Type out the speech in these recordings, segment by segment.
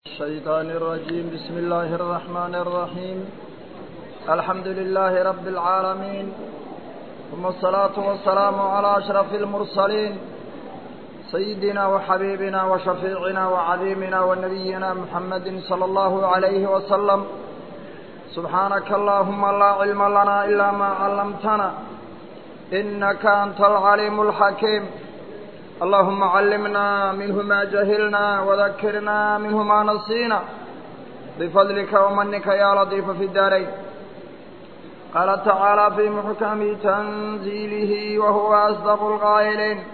الشيطان الرجيم بسم الله الرحمن الرحيم الحمد لله رب العالمين ثم الصلاة والسلام على أشرف المرسلين سيدنا وحبيبنا وشفيعنا وعظيمنا ونبينا محمد صلى الله عليه وسلم سبحانك اللهم لا علم لنا إلا ما علمتنا إنك أنت العليم الحكيم اللهم علمنا منه ما جهلنا وذكرنا منه ما نسينا بفضلك ومنك يا لطيف في الدارين قال تعالى في محكم تنزيله وهو أصدق القائلين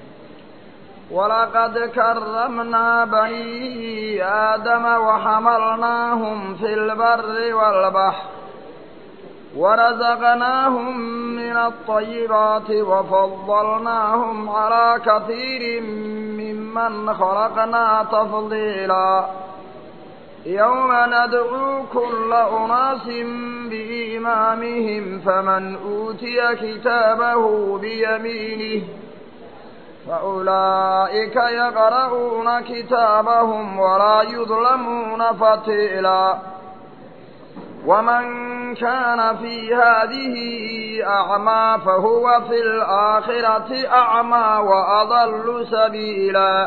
ولقد كرمنا بني آدم وحملناهم في البر والبحر ورزقناهم من الطيبات وفضلناهم على كثير ممن خلقنا تفضيلا يوم ندعو كل أناس بإمامهم فمن أوتي كتابه بيمينه فأولئك يقرؤون كتابهم ولا يظلمون فتيلا ومن كان في هذه أعمى فهو في الآخرة أعمى وأضل سبيلا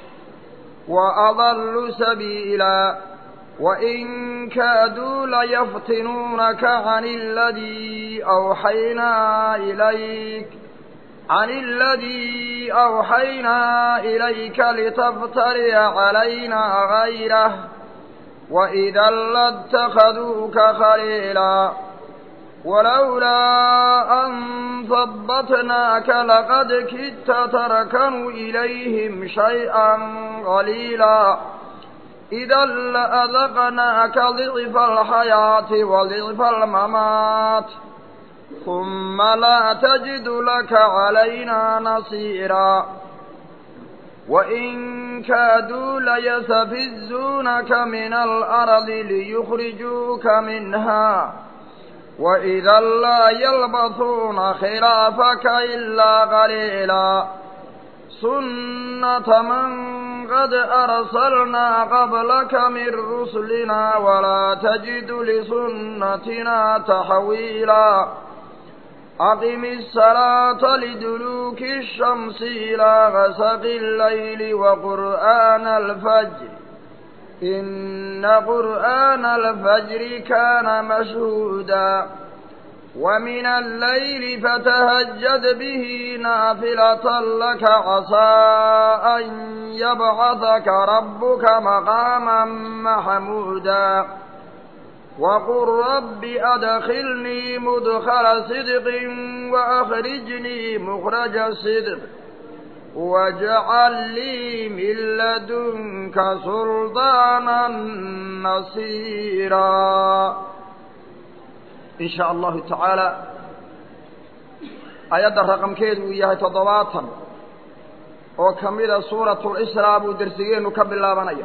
وأضل سبيلا وإن كادوا ليفتنونك عن الذي أوحينا إليك عن الذي أوحينا إليك لتفتري علينا غيره وإذا لاتخذوك خليلا ولولا أن ثبتناك لقد كدت تركن إليهم شيئا قليلا إذا لأذقناك ضعف الحياة وضعف الممات ثم لا تجد لك علينا نصيرا وإن كادوا ليستفزونك من الأرض ليخرجوك منها وإذا لا يلبثون خلافك إلا قليلا سنة من قد أرسلنا قبلك من رسلنا ولا تجد لسنتنا تحويلا أقم الصلاة لدلوك الشمس إلى غسق الليل وقرآن الفجر إن قرآن الفجر كان مشهودا ومن الليل فتهجد به نافلة لك عسى أن يبعثك ربك مقاما محمودا وقل رب أدخلني مدخل صدق وأخرجني مخرج صدق واجعل لي من لدنك سلطانا نصيرا إن شاء الله تعالى آيات الرقم كيد وياها تضواتا وكمل سورة الإسراء بدرسيين وكبل الله بنيه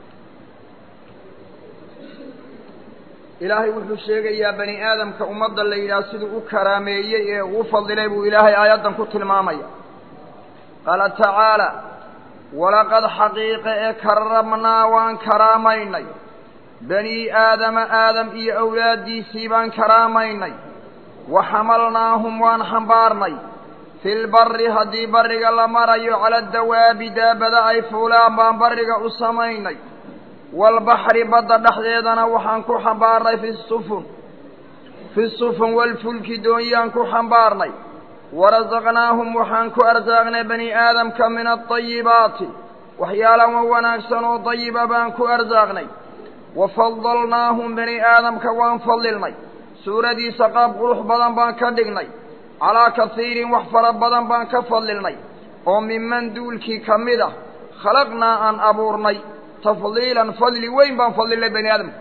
ilaahay wuxuu sheegayaa bani aadamka ummadda la yidhaah siduu u karaameeyey ee ugu fadilay buu ilaahay aayaddan ku tilmaamaya qaala tacaala walaqad xaqiiqa ee karramnaa waan karaamaynay bani aadama aadam iyo awlaaddiisii baan karaamaynay wa xamalnaahum waan xambaarnay filbarri haddii barriga la marayo cala dawaabi daabada ay fuulaan baan barriga u samaynay waalbaxri badda dhexdeedana waxaan ku xambaarnay fi sufun fi sufun walfulki doonyaan ku xambaarnay warasaqnaahum waxaan ku arsaaqnay bani aadamka min alطayibaati waxyaalaha wanaagsan oo dayiba baan ku arsaaqnay wafadalnaahum bani aadamka waan fadilnay suuradiisa qaab qurux badan baan ka dhignay calaa kasiirin wax fara badan baan ka fadilnay oo miman duulkii ka mid ah khalaqnaa aan abuurnay tafdiilan fadli weyn baan fadilnay bani aadamka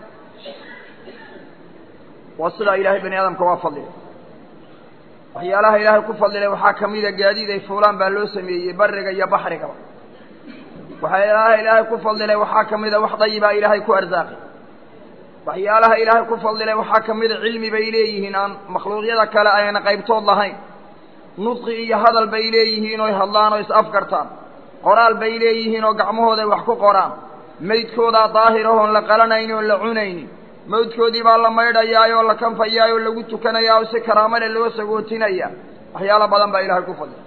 waa sidaa ilaahay bani aadamka waa fadlilay waxyaalaha ilaahay ku fadlilay waxaa ka mida gaadiid ay fuulaan baa loo sameeyey bariga iyo baxrigaba waxyaalaha ilaahay ku fadlilay waxaa ka mida wax dayibaa ilaahay ku arsaaqay waxyaalaha ilaahay ku fadlilay waxaa ka mida cilmi bay leeyihiin aan makhluuqyada kale ayna qaybtood lahayn nudqi iyo hadal bay leeyihiin oy hadlaan oo is afgartaan qoraal bay leeyihiin oo gacmahooda ay wax ku qoraan maydkoodaa daahirahoon la qalanayni oon la cunaynin mawdkoodii baa la maydhayaay oo la kanfayaay oo lagu tukanayaa oo si karaamale loo sagootinaya waxyaalo badan baa ilaahay ku fadlay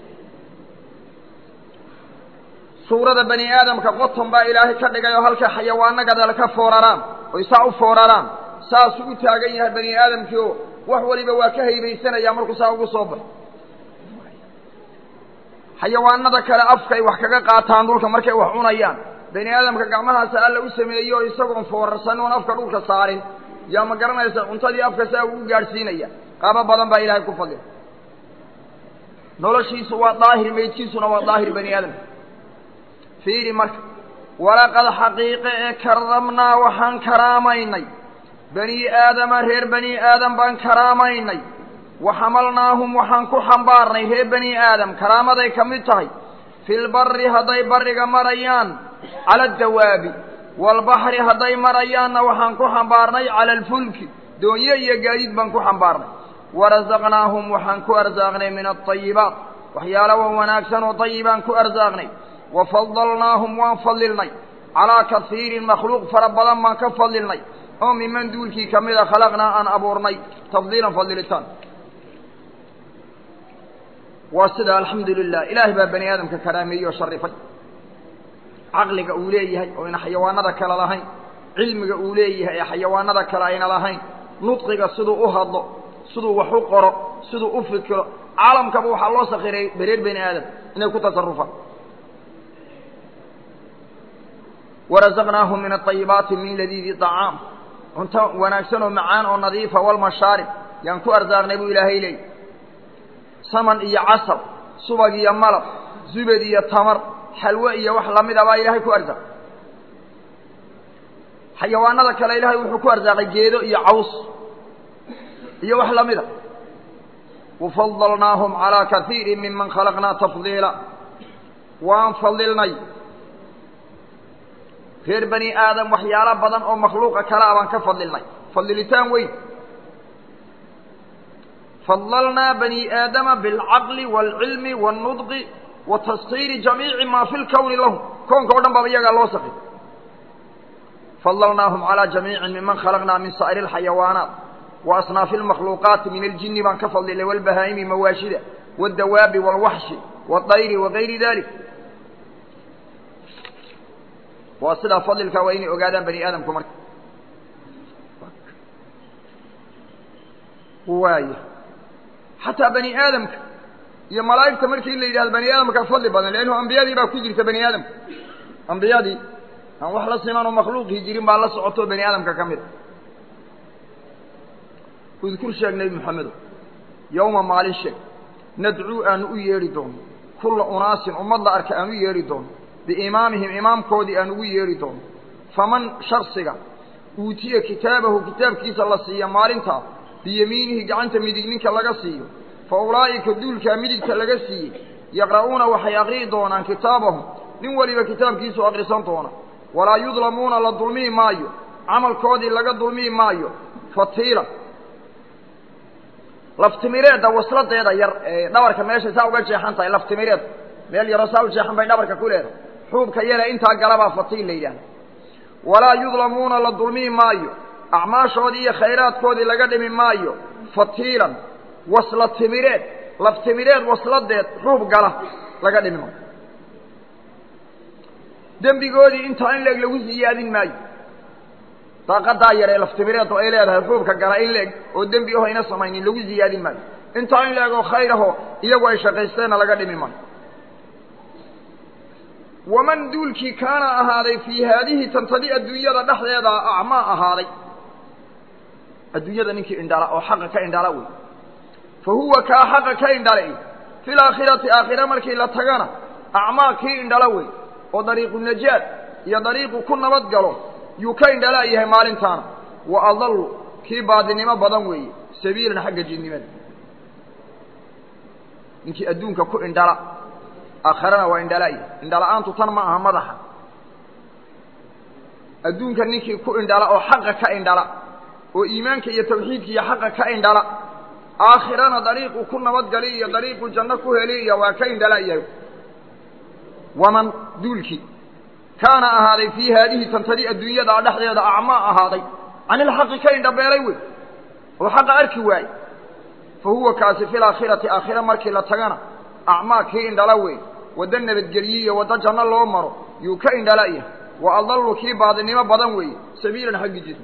suurada bani aadamka qoton baa ilaahay ka dhigay oo halkay xayawaano gadal ka fooraraan oy saa u fooraraan saasuu u taagan yahay bani aadamkii oo wax waliba waa ka haybaysanaya markuu saa ugu soo baxo xayawaanada kale afkay wax kaga qaataan dhulka markay wax cunayaan bani aadamka gacmahaasa alla u sameeyey oo isagoon foorarsan oon afka dhulka saarin yaa ma garanaysa cuntadii afka saa ugu gaadhsiinaya qaabo badan baa ilaahay ku fadlay noloshiisu waa daahir meydkiisuna waa daahir bani aadamka fiiri marka walaqad xaqiiqe ee karamnaa waxaan karaamaynay bani aadama reer bani aadam baan karaamaynay waxamalnaahum waxaan ku xambaarnay reer bani aadam karaamaday ka mid tahay fi lbari hadday barriga marayaan cala adawaabi waalbaxri hadday marayaanna waxaan ku xambaarnay cala alfulki doonye iyo gaadiid baan ku xambaarnay warasaqnaahum waxaan ku arsaaqnay min alطayibaat waxyaala wa wanaagsan oo dayibaan ku arsaaqnay wafadalnaahum waan fadilnay calaa kasiirin makhluuq fara badan baan ka fadilnay oo miman duulkii ka mida khalaqnaa aan abuurnay tafdiilan fadilitaan waa sida alxamdu lilah ilaahay baa bani aadamka karaameeyey oo sharifay caqliga uu leeyahay oo ayna xayawaanada kale lahayn cilmiga uu leeyahay ee xayawaanada kale ayna lahayn nudqiga siduu u hadlo siduu wax u qoro siduu u fikiro caalamkaba waxaa loo sakiray bereer bani aadam inay ku tasarufaan warasaqnaahum min aayibaati min ladiidi acaam cunto wanaagsan oo macaan oo nadiifa walmashaarib yaan ku arsaaqnay buu ilaahay leeyay saman iyo casal subag iyo malab zubad iyo tamar xalwe iyo wax lamida baa ilaahay ku arsaaq xayawaanada kale ilaahay wuxuu ku arsaaqay geedo iyo caws iyo wax lamida wafadalnaahum calaa kaiiri miman khalaqnaa tafdiila waan fadilnay reer bani aadam waxyaalo badan oo makhluuqa kale a baan ka fadilnay fadilitaan weyn fadalnaa bani aadama biاlcaqli wاlcilmi wاlnudqi wa taskiiri jamiici maa fi lkowni lahum koonka o dhan baaba iyagaa loo sakay fadalnaahum calaa jamiicin miman khalaqnaa min saa'iri اlxayawaanaat wa asnaafi اlmakhluuqaati min aljini baan ka fadilnay wاlbahaa'imi mawaashida wاdawaabi wاlwaxshi wاdayri wagayri dalik waa sidaa fadilka waa inay ogaadaan bani aadamku marka waaya xataa bani aadamka iyo malaa'igta markii la yidhahdo bani aadamka fadli badan leannu ambiyadii baa ku jirta bani aadamka ambiyadii aan wax la siman oo makhluuqii jirin baa la socotoo bani aadamka ka mid a udkur sheeg nebi moxamedo yowma maalin sheeg nadcuu aanu u yeedhi doono kulla unaasin ummad la arka aan u yeedhi doono biimaamihim imaamkoodii aan ugu yeedhi doono faman shaksiga uutiya kitaabahu kitaabkiisa la siiya maalintaa biyamiinihi gacanta midig ninka laga siiyo fa ulaa'ika duulkaa midigta laga siiyey yaqra'uuna waxay aqri'i doonaan kitaabahum nin weliba kitaabkiisu aqrisan doona walaa yudlamuuna la dulmihi maayo camalkoodii laga dulmihi maayo fatiila laftimireedda wasladeeda yar ee dhabarka meeshay saa uga jeexan tahay laftimireed meel yaroo saa u jeexan bay dhabarka ku leedahay xuubka yale intaa galabaa fatiil la yidhahda walaa yudlamuuna la dulmihi maayo acmaashoodii iyo khayraadkoodii laga dhimi maayo fatiilan wasla timireed laftimireed wasladeed xuub gala laga dhimi maayo dembigoodii intaa in leeg lagu siyaadin maayo daaqadaa yar ee laftimireeddu ay leedahay xuubka gala in leeg oo dembi aho ayna samaynin lagu siyaadin maayo intaa in leeg oo khayr ahoo iyagu ay shaqaysteenna laga dhimi maayo waman duulkii kaana ahaaday fii haadihi tantadi adduunyada dhexdeeda acmaa ahaaday adduunyada ninkii indhala oo xaqa ka indhala wey fa huwa kaa xaqa ka indhalay fi laakhirati aakhire markii la tagana acmaa kii indhala wey oo dariiqu najaad iyo dariiqu ku nabad galo yuu ka indhala yahay maalintaana wa adallu kii baadinimo badan weeye sabiilan xagga jinnimada ninkii adduunka ku indhala aakharana waa indhala'ya indhala-aantu tan ma aha madaxa adduunka ninkii ku indhala oo xaqa ka indhala oo iimaanka iyo tawxiidka iyo xaqa ka indhala aakhirana dariiqu ku nabadgali iyo dariiqu janno ku heli iyo waa ka indhala'yahay waman duulkii kaana ahaaday fii haadihi tantadi adduunyada dhexdeeda acmaa ahaaday can ilxaqi ka indhabeelay wey oo xaqa arki waaye fa huwa kaasi fi laakhirati aakhira markii la tagana acmaa kii indhala wey waddo nabadgelye iyo waddo janno loo maro yuu ka indhala'yahay wa adallu kii baadinimo badan weeye sabiilan xaggi jir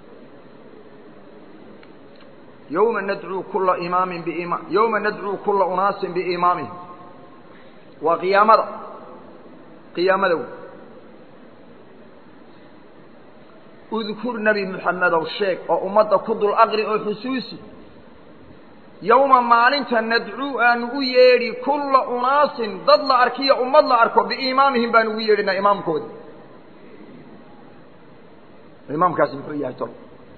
yowma nadcuu kula imaamin biima yowma nadcuu kula unaasin biimaamihim waa qiyaamada qiyaamada wey udkur nebi moxamedow sheeg oo ummadda ku dul aqri oo xusuusi yowma maalinta nadcuu aanu u yeedhi kulla unaasin dad la arkiyo ummad la arko biimaamihim baanu ugu yeedhinaa imaamkoodi imaamkaasi muxuu yahay tol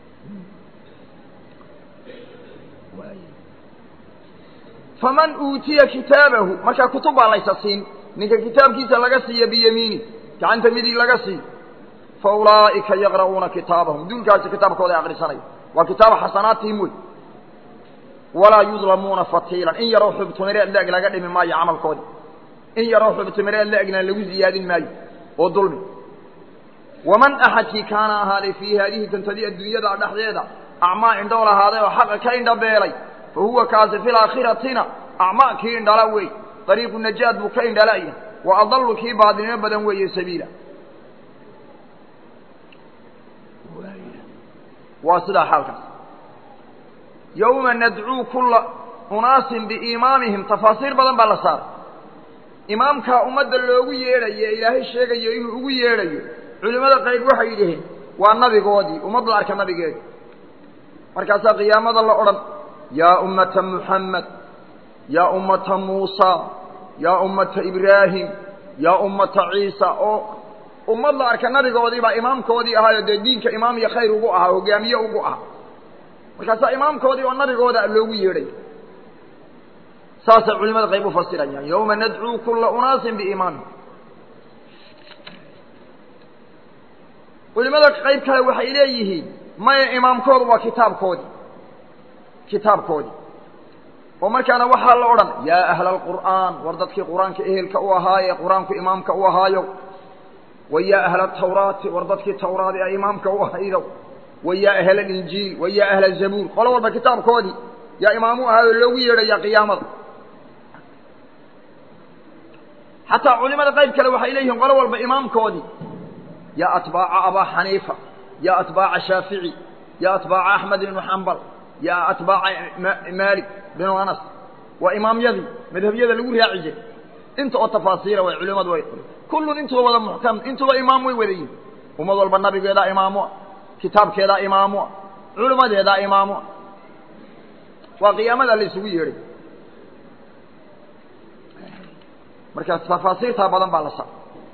faman uutiya kitaabahu markaa kutub baa laysa siin ninka kitaabkiisa laga siiya biyamiini gacanta midig laga siiyo fa ulaa'ika yaqra'uuna kitaabahum duulkaasi kitaabkooda ay akrisanaya waa kitaaba xasanaatihim wey walaa yudlamuuna fatiilan in yaroo xubtumireed la-eg laga dhimi maayo camalkoodi in yaroo xubtumireed la-egna lagu ziyaadin maayo oo dulmi waman axadkii kaana ahaaday fii haadihi tantadi adduunyada dhexdeeda acmaa indhool ahaaday oo xaqa ka indhabeelay fa huwa kaasi fi laakhiratina acmaa kii indhala wey dariiqu najaad buu ka indhalaya wa adallu kii baadinimo badan weeye sabiila waa sidaa xaalkaas yowma nadcuu kulla unaasin biimaamihim tafaasiir badan baa la saaray imaamkaa ummadda loogu yeedhayo ee ilaahay sheegayo inuu ugu yeedhayo culimmada qayb waxay yidhaheen waa nabigoodii ummad la arka nabigeedi markaasaa qiyaamada la odhan yaa ummata muxamed yaa ummata muusa yaa ummata ibraahim yaa ummata ciisa oo ummad la arka nabigoodii baa imaamkoodii ahaayo dee diinka imaam iyo khayr ugu ahaa hogaamiye ugu ahaa markaasaa imaamkoodii oo nabigooda loogu yeedhay saasay culimada qayb u fasirayaan yowma nadcuu kulla unaasin biimaamihim culimada qayb kale waxay leeyihiin maya imaamkoodu waa kitaabkoodii kitaabkoodii oo markaana waxaa la odhan yaa ahla alqur'aan war dadkii qur-aanka ehelka u ahaaye qur-aanku imaamka u ahaayo wa yaa ahla tawraati war dadkii tawraadi a imaamka u ahaydo wa yaa ahla alinjiil wa yaa ahla zabuur qolo walba kitaabkoodii yaa imaamu ahaayo loogu yeedhaya qiyaamada xataa culimada qayb kale waxay leeyihiin qolo walba imaamkoodii yaa atbaaca abaa xaniifa yaa atbaaca shaafici yaa atbaaca axmed ibnu xambal yaa atbaaca maalik binu anas waa imaamyadii madhabyada lagu raaci jiray inta oo tafaasiira way culimadu way kullun intuba wada muxkam intuba imaam way wada yihin ummad walba nabigeedaa imaamua kitaabkeedaa imaamua culimadeedaa imaamua waa qiyaamada la isugu yeedhay marka tafaasiirtaa badan baa la sa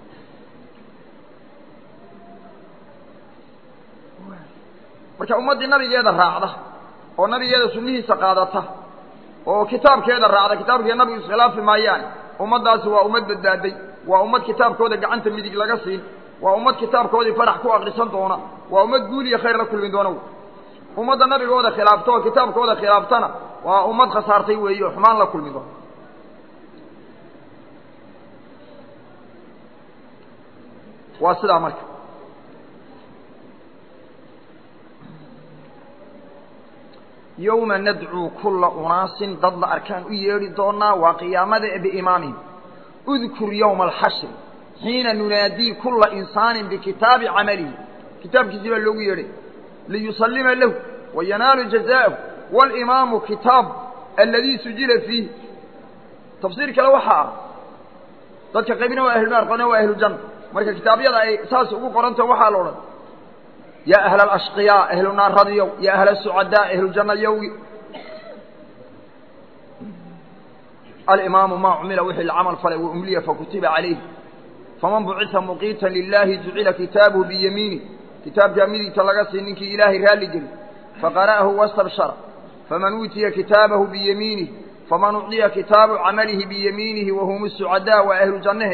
marka ummaddii nabigeeda raacda oo nabigeeda sunnihiisa qaadata oo kitaabkeeda raacda kitaabkeeda nabigu iskhilaafi maayaane ummaddaasi waa ummad badbaaday waa ummad kitaabkooda gacanta midig laga siin waa ummad kitaabkoodii farax ku akrisan doona waa ummad guul iyo khayr la kulmi doona ummadda nabigooda khilaafta oo kitaabkooda khilaaftana waa ummad khasaartay weeye oo xumaan la kulmi doona waa sidaa marka yowma nadcuu kulla unaasin dad la arkaan u yeedhi doonaa waa qiyaamada biimaamihim udkur yowma alxashri xiina nunaadii kulla insaanin bikitaabi camalihi kitaabkiisii baa loogu yeedhay liyusallima lahu wayanaalu jazaaءahu walimaamu kitaab aladii sujila fiihi tafsiir kale waxaa ah dadka qaybna waa ahlunaar qolna waa ahlujanna marka kitaabyada ay saas ugu qoranta waxaa la odhan yaa ahla alashqiyaa ahlu naaradiyow yaa ahla sucadaa ahlu jannayowgi alimaamu maa cumila wixii lacamal falay wa umliya fakutiba calayh faman bucita muqiita lilahi jucila kitaabuhu biyamiini kitaabkaa midigta laga sii ninkii ilaahay raalli geli faqara'ahu wastabshara faman uutiya kitaabahu biyamiinih faman ucdiya kitaabu camalihi biyamiinihi wahum sucadaa waa ahlu jannahe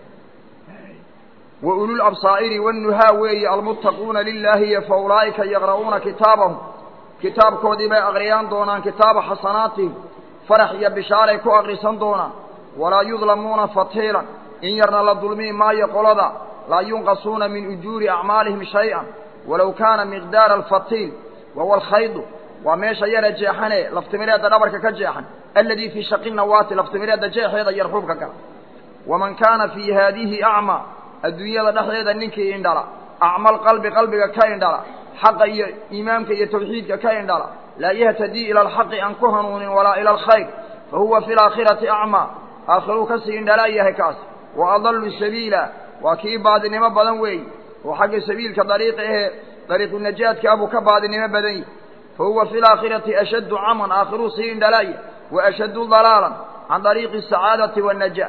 وأولو الأبصائر والنهى وي المتقون لله فأولئك يقرؤون كتابهم كتاب كودي با أغريان دونان كتاب حسناتهم فرح يبشاري كو أغرسان دونان ولا يظلمون فتيلا إن يرنا للظلمين ما يقول ذا laa yunqasuuna min ujuuri acmaalihim shay-an walow kaana miqdaara alfatiil wahuwa alkhaydu waa meesha yara jeexane laftimireedda dhabarka ka jeexan alladii fii shaqi nawaati laftimireedda jeexeeda yarxuubka gala waman kaana fii haadihi acmaa adduunyada dhexdeeda ninkii indhala acmal qalbi qalbiga ka indhala xaqa iyo iimaamka iyo tawxiidka ka indhala laa yahtadii ila alxaqi aan ku hanuunin walaa ila alkhayr fa huwa fi laakhirati acmaa aakhiruu kasii indhalaa yahay kaas wa adallu sabiila waa kii baadinimo badan weeyi oo xagga sabiilka dariiqi ahee dariiqu najaadka abuu ka baadinimo badan yahi fa huwa fi laakhirati ashaddu caman aakhiruu sii indhalaaya wa ashaddu dalaalan can dariiqi asacaadati waannajaa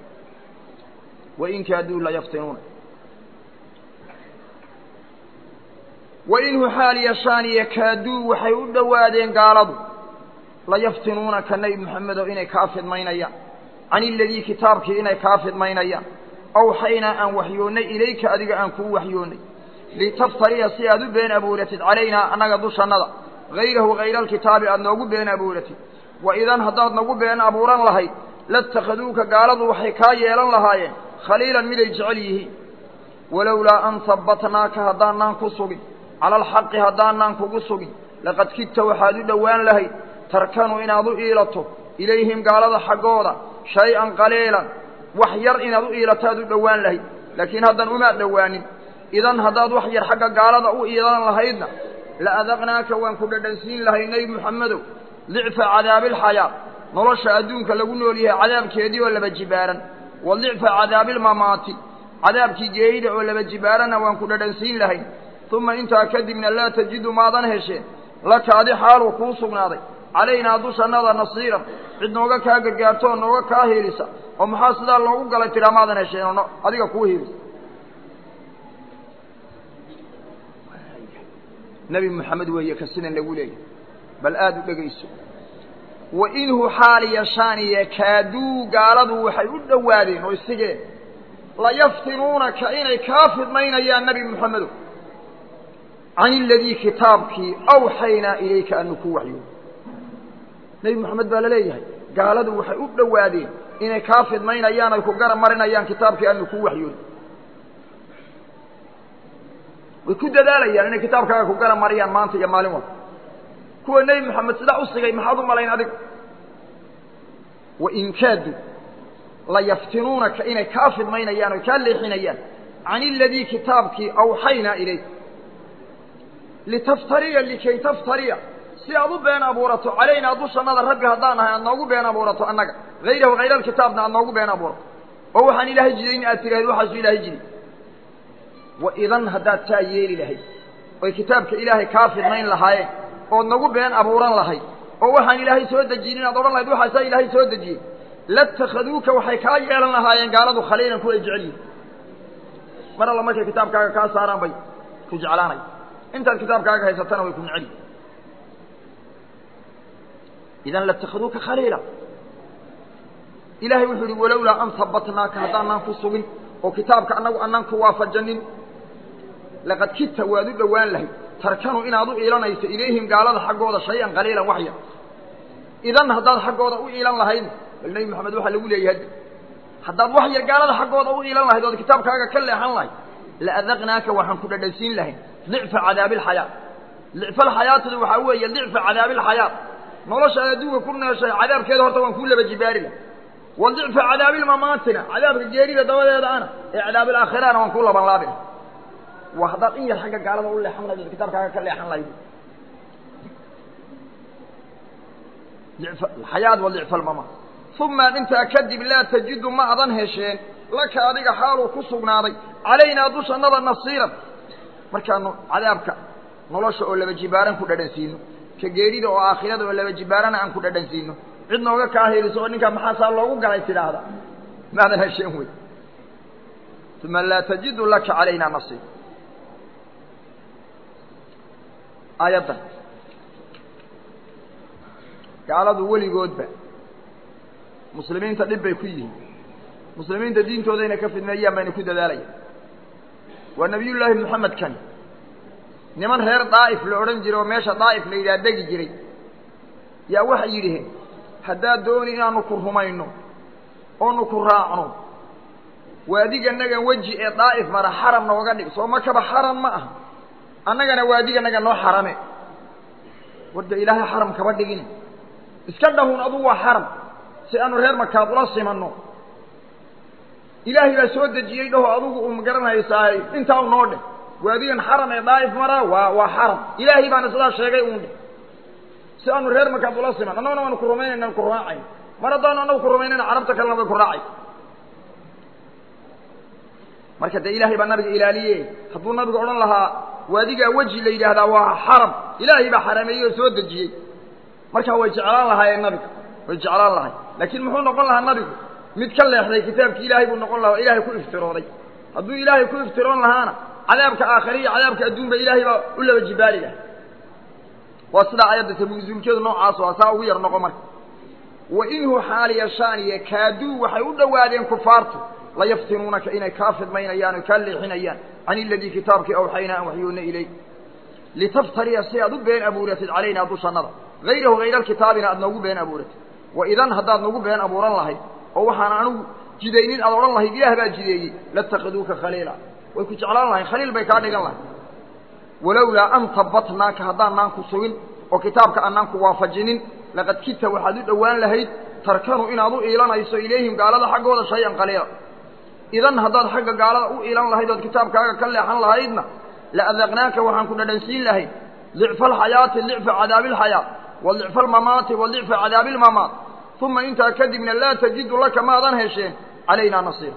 wain kaaduu la yaftinuuna wainhu xaal yashaaniye kaaduu waxay u dhowaadeen gaaladu layaftinuunaka nebi moxamedow inay kaa fidmaynayaan can iladii kitaabkii inay kaa fidmaynayaan awxaynaa aan waxyoonnay ilayka adiga aan kuu waxyoonnay litaftariya si aad u been abuuratid calaynaa annaga dushannada hayrahu hayra alkitaabi aad noogu been abuuratid wa idan haddaad nagu been abuuran lahayd latakhaduuka gaaladu waxay kaa yeelan lahaayeen khaliilan miday jecel yihiin walowlaa an habbatnaaka haddaanaan ku sugin cala alxaqi haddaanaan kugu sugin laqad kidta waxaad u dhowaan lahayd tarkanu inaad u iilato ilayhim gaalada xaggooda shay-an qaliilan wax yar inaad u iilataad u dhowaan lahayd laakiin haddan umaad dhowaanin idan haddaad wax yar xagga gaalada u iilan lahaydna la adaqnaaka waan ku dhadhansiin lahay nebi moxamedow dicfa cadaabilxayaa nolosha adduunka lagu nool yahay cadaabkeedii oo laba jibaaran wa dicfa cadaabilmamaati cadaabkii geeyida oo laba jibaaranna waan ku dhadhansiin lahayn uma intaa kadibna laa tajidu maadan hesheen laka adi xaaluu kuu sugnaaday calaynaa dushannada nasiiran cid nooga kaa gargaarto oo nooga kaa hiilisa oo maxaa sidaa loogu galay tidhaa maadan hesheen oo adiga kuu hiilisa nebi moxamed weeye ka sidan lagu leeyahy bal aada u dhegayso wa inhu xaal yashaaniye kaaduu gaaladu waxay u dhowaadeen oo isigeen layaftinuunaka inay kaa fidmaynayaan nebi moxamedow can iladii kitaabkii awxaynaa ilayka anu ku waxyooy nebi moxamed baa la leeyahay gaaladu waxay u dhowaadeen inay kaa fidmaynayaan ay ku garab marinayaan kitaabkii anu ku waxyooy way ku dadaalayaan inay kitaabkaaga ku garab mariyaan maanta iyo maalin walba kuwa nebi moxamed sidaa u sigay maxaad u malayn adiga wain kaadu layaftinuunaka inay kaa fidmaynayaan oy kaa leexinayaan can iladii kitaabkii awxaynaa ilayk litaftariya likay taftariya si aad u been abuurato calaynaa dushannada rabbi haddaan ahay aad noogu been abuurato annaga hayrahu hayra alkitaabna aad noogu been abuurato oo waxaan ilaahay jidayn aad tirahayd waxaasuu ilaahay jiday wa idan haddaad taa yeeli lahayd oy kitaabka ilaahay kaa fidnayn lahaayeen ood nagu been abuuran lahayd oo waxaan ilaahay soo dejinin aad odhan lahayd waxaasaa ilaahay soo dejiyey latakhaduuka waxay kaa yeelan lahaayeen gaaladu khaliilan kuway jecel yihin mar alla markay kitaabkaaga kaa saaraan bay ku jeclaanay intaad kitaabkaaga haysatana way ku necel yihin idan latakhaduuka khaliila ilahay wuxuu ihi walowlaa an habbatnaaka haddaanaan ku sugin oo kitaabka annagu anaan ku waafajanin laqad kidta waad u dhowaan lahayd tarkanu inaad u iilanayso ilayhim gaalada xaggooda shay-an qaliilan waxya idan haddaad xaggooda u iilan lahayd bal nebi moxamed waxaa lagu leeyahay haddaad wax yar gaalada xaggooda u iilan lahayd ood kitaabkaaga ka leexan lahayd la adaqnaaka waxaan ku dhadhansiin lahayn dicfa cadaabilxayaa dicfalxayaatadu waxaa weeye dicfa cadaabilxayaa nolosha adduunka ku nooshay cadaabkeeda horta waan kuu laba jibaari lahay wa dicfa cadaabilmamaatina cadaabka geerida dabadeeda ana ee cadaabilaakhirana waan kuu laban laabina waa haddaad in yar xagga gaalada u leexan lahayd ood kitaabkaaga ka leexan lahayd xayaad wa dicfa almamaat uma intaa kadib laa tajidu ma adan hesheen laka adiga xaaluu ku sugnaaday calaynaa dushannada nasiiran markaanu cadaabka nolosha oo laba jibaaran ku dhadhansiino ka geerida oo aakhirada oo laba jibaarana aan ku dhadhansiino cid nooga kaa heliso oo ninkaa maxaasaa loogu galay tidhaahda maadan hesheen wey uma laa tajidu laka calaynaa nasiir aayaddan gaaladu weligoodba muslimiinta dhib bay ku yihiin muslimiinta diintooda inay ka fidmeeyaan bayna ku dadaalayaan waa nebiyullaahi moxamed kani niman reer daa'if la odhan jiray oo meesha daa'if la yidhaha degi jiray yaa waxay yidhaheen haddaad dooni inaanu ku rumayno oonu ku raacno waadiganagan weji ee daa'if mara xaram nooga dhig soo makaba xaram ma aha annagana waadiganaga noo xarame warda ilaahay xaram kaba dhigin iska dhahun adugu waa xaram si aanu reer makaad ula simanno ilaahay baa soo dejiyey dhaho adugu u magaranhaysaahay intaa u noo dheh waadigan xaram ee daa'if maraa waa waa xaram ilaahay baana sidaa sheegay uun dheh si aanu reer makaad ula siman annaguna waanu ku rumaynayna ku raacayn mar haddaanu annagu ku rumaynayna carabta kalena way ku raacay marka dee ilaahay baa nabiga ilaaliye hadduu nabigu odhan lahaa waadigaa weji la yidhaahdaa waa xaram ilaahay baa xarameeyey oo soo dejiyey markaa way jeclaan lahaayeen nabiga way jeclaan lahay laakiin muxuu noqon lahaa nabigu mid ka leexday kitaabki ilaahay buu noqon lahaa o ilaahay ku iftirooday hadduu ilaahay ku iftiroon lahaana cadaabka aakhire iyo cadaabka adduunba ilaahay baa u laba jibaali lahay waa sidaa ayadda tabuusulkeedu noocaas waa saa ugu yar noqo marka wa inhu xaaliya shaaniye kaaduu waxay u dhowaadeen kufaartu layaftinuunaka inay kaa fidmaynayaan o kaa leexinayaan can iladii kitaabkii awxaynaa an waxyoona ilayk litaftariya si aad u been abuuratid calaynaa dushannada hayrahu hayra alkitaabina aad noogu been abuuratid wa idan haddaad nagu been abuuran lahayd oo waxaan anigu jidaynin aad odhan lahayd ilaah baa jideeyey latakiduuka khaliila way ku jeclaan lahayn khaliil bay kaa dhigan lahayd walowlaa an tabatnaaka haddaanaan ku sugin oo kitaabka aanaan ku waafajinin laqad kita waxaad u dhowaan lahayd tarkanu inaad u iilanayso ilayhim gaalada xaggooda shay-an qaliila idan haddaad xagga gaalada u iilan lahayd ood kitaabkaaga ka leexan lahaydna la adaqnaaka waxaan ku dhadhansiin lahayd licfa alxayaati licfa cadaabi alxayaa wa licfa almamaati wa licfa cadaabi almamaat uma intaa kadibna laa tajidu laka maadan hesheen calaynaa nasiira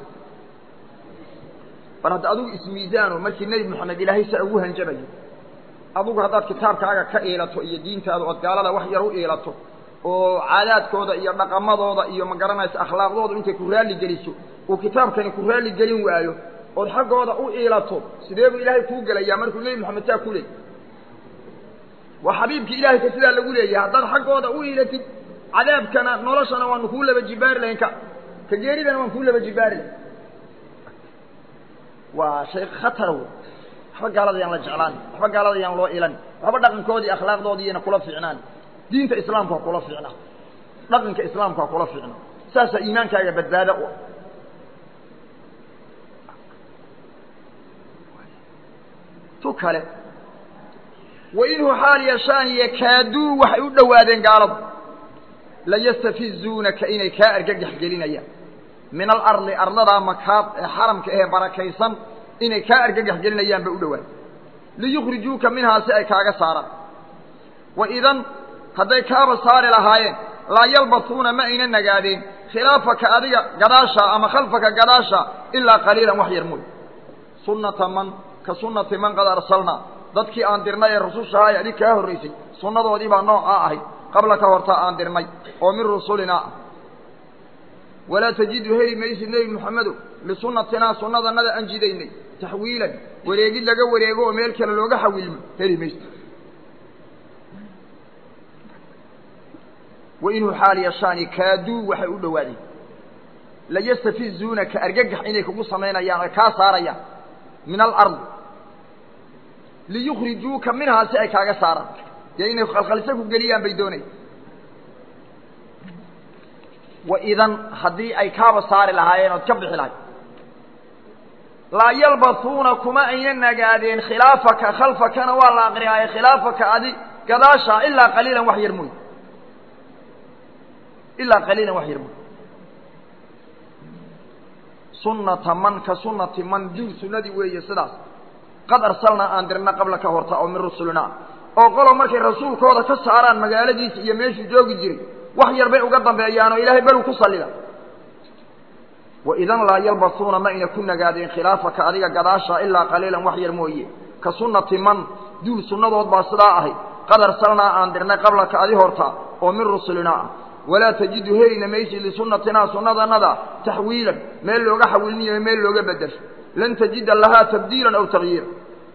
bal hadda adugu ismiisaano markii nebi moxamed ilaahay saa ugu hanjabayo adugu haddaad kitaabkaaga ka iilato iyo diintaada ood gaalada wax yar u iilato oo caadaadkooda iyo dhaqamadooda iyo ma garanaysa akhlaaqdooda intay ku raalli geliso uu kitaabkani ku raalli gelin waayo ood xaggooda u iilato sidee buu ilaahay kuu gelayaa markuu nebi moxamed taa ku leeyay waa xabiibkii ilahay ka sidaa lagu leeyahay haddaad xaggooda u iilatid cadaabkana noloshana waanu kuu laba jibaari lahayn ka ka geeridana waan kuu laba jibaari lahayn waa shay khatara wey waxba gaalada yaan la jeclaan waxba gaalada yaan loo ilan waxba dhaqankoodii akhlaaqdoodii iyana kula fiicnaan diinta islaamka ha kula fiicnaa dhaqanka islaamka ha kula fiicnaa saasaa iimaankaaga badbaada u ah tu kale wainhu xaal yashaaniye kaaduu waxay u dhowaadeen gaaladu layastafizuunaka inay kaa argagax gelinayaan min alardi arladaa makaad ee xaramka ahee barakaysan inay kaa argagax gelinayaan bay u dhowaadeen liyukhrijuuka minhaa si ay kaaga saaraan wa idan hadday kaaba saari lahaayeen laa yalbasuuna ma ayna nagaadeen khilaafaka adiga gadaasha ama khalfaka gadaasha ilaa qaliilan wax yar mooy sunnata man ka sunnati man qad arsalnaa dadkii aan dirnay ee rusushahaa ee adig kaa horraysay sunnadoodii baa noocaa ahayd qabla ka hortaa aan dirnay oo min rusulinaa ah walaa tajidu heli maysid nebi moxamedow lisunnatinaa sunnadanada aan jidaynay taxwiilan wareegid laga wareego oo meel kale looga xawiilmo heli maysid wainhu xaal yashaani kaaduu waxay u dhowaadeen layastafizuunaka argagax inay kugu samaynayaan oy kaa saarayaan min alardi liyukhrijuuka minhaa si ay kaaga saaraan dee inay khalkhalisa ku geliyaan bay doonaya wa idan haddii ay kaaba saari lahaayeen ood ka bixi lahayd laa yalbasuuna kuma ayna nagaadeen khilaafaka khalfakana waa la aqriyaaye khilaafaka adi gadaasha ilaa qaliilan wax yar mooy ilaa qaliilan wax yar mooy sunnata man ka sunnati man duul sunnadii weeye sidaas qad arsalnaa aan dirna qabla ka horta oo min rusulinaa oo qolo markay rasuulkooda ka saaraan magaaladiisa iyo meeshuu joogi jiray wax yar bay uga dambeeyaanoo ilaahay beru ku sallida wa idan laa yalbasuuna ma ayna ku nagaadeen khilaafaka adiga gadaasha ilaa qaliilan wax yar mooye ka sunnati man duul sunnadood baa sidaa ahayd qad arsalnaa aan dirnay qablaka adi horta oo min rusulinaa ah walaa tajidu helayna maysid lisunnatinaa sunnadanada taxwiilan meel looga xawilinayo meel looga bedelsho lan tajida lahaa tabdiilan aw takyiira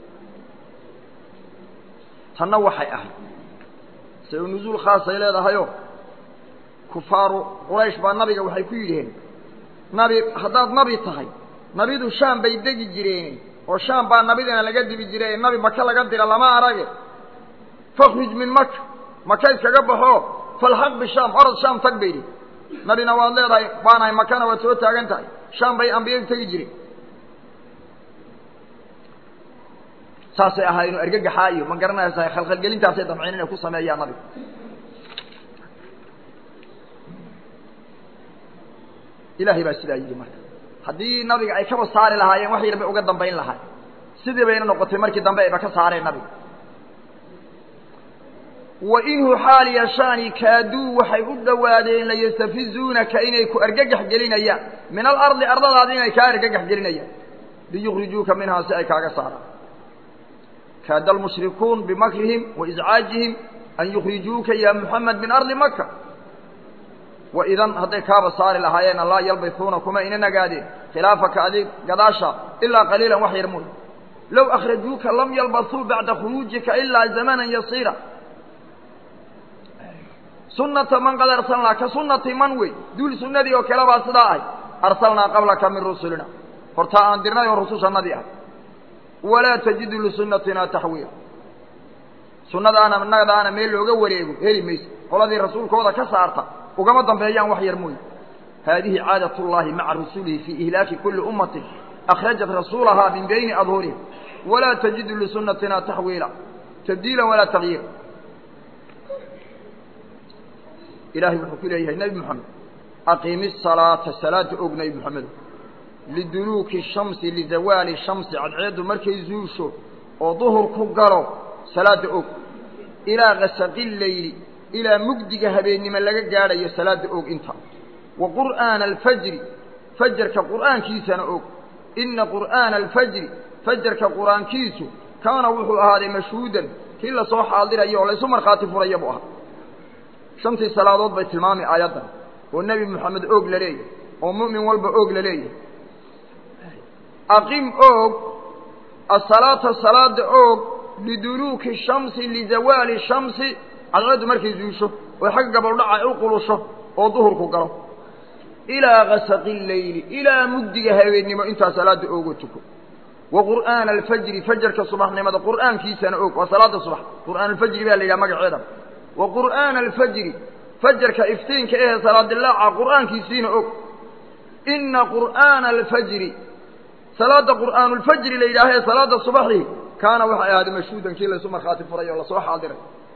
tanna waxay ahayd se nuzuul khaasay leedahayoo kufaaru quraysh baa nabiga waxay ku yidhaheen nabi haddaad nabi tahay nabidu shaam bay degi jireen oo shaam baa nabidina laga dibi jiray nabi maka laga dira lama arage fakruj min maka maka iskaga baxo falxaq bishaam orod shaam tag bay idhi nabina waad leedahay baanahay makana waad soo taagan tahay shaam bay ambiyadu tegi jireen saasay ahaayeen oo argagaxaa iyo ma garanaysaa khalkhalgelintaasay damceen inay ku sameeyaan nabiga ilaahay baa sidaa yidhi marka haddii nabiga ay kaba saari lahaayeen wax yar bay uga dambayn lahaay sidii bayna noqotay markii dambe ayba ka saareen nabiga wa inhu xaal yashaani kaaduu waxay u dhowaadeen layastafizuunaka inay ku argagax gelinayaan min alardi ardadaadi inay kaa argagax gelinayaan liyukrijuuka minhaa si ay kaaga saaraan kaada almushrikuun bimakrihim waiscaajihim an yukrijuuka ya muxamed min ardi maka waidan hadday kaaba saari lahaayeen laa yalbisuuna kuma ina nagaadeen khilaafaka adig gadaasha ilaa qaliilan wax yar mooy low akhrajuuka lam yalbasuu bacda khuruujika ilaa zamanan yasiira sunata man qad arsalnaa ka sunati man wey duul sunnadii oo kale baa sidaa ahay arsalnaa qablaka min rusulina hortaa aan dirnay oo rusushannadii ah walaa tajidu lisunnatina taxwiila sunnadaana nagadaana meel looga wareego heli mayso qoladii rasuulkooda ka saarta ugama dambeeyaan wax yar mooye haadihi caadat اllahi maca rusulihi fii ihlaaki kuli ummatin akhrajat rasuulahaa min bayni adhurihim walaa tajidu lisunnatina taxwiila tabdiila walaa tagyiira ilahay wuxuu ku leeyahay nebi moxamed aqiimi الsalaata salaada og nebi moxamedo liduluuki shamsi lizawaali shamsi cadceeddu markay zuusho oo duhurku galo salaada og ilaa gasaqi leyli ilaa mugdiga habeennimo laga gaadhayo salaada og inta wa qur'aana alfajri fajarka qur'aankiisana og ina qur'aana alfajri fajarka qur'aankiisu kaana wuxuu ahaaday mashhuudan kii lasoo xaadirayo oo laysu markhaati furaya buu ahaa shantii salaadood bay tilmaamay aayaddan oo nebi moxamed oog la leeyahay oo mu'min walba oog la leeyahay aqim oog asalaata salaada oog liduluuki shamsi lizawaali shamsi cadceeddu markay zuusho oo xagga gabaldhaca ay u qulusho oo duhurku galo ilaa gasaqi leyli ilaa mugdiga habeennimo intaa salaada oogoo tuko wa qur'aana alfajri fajarka subaxnimada qur'aankiisana og waa salaada subax qur'aan alfajri baa la yidhaha magaceeda wa qur'aana alfajri fajarka iftiinka ehe salaadilaaca qur'aankiisiina og ina qur'aana alfajri salaada qur'aanulfajri la yidhaaha ee salaada subaxii kaana waxay ahaaday mashhuudan kii laysu markhaati furay oo lasoo xaadiray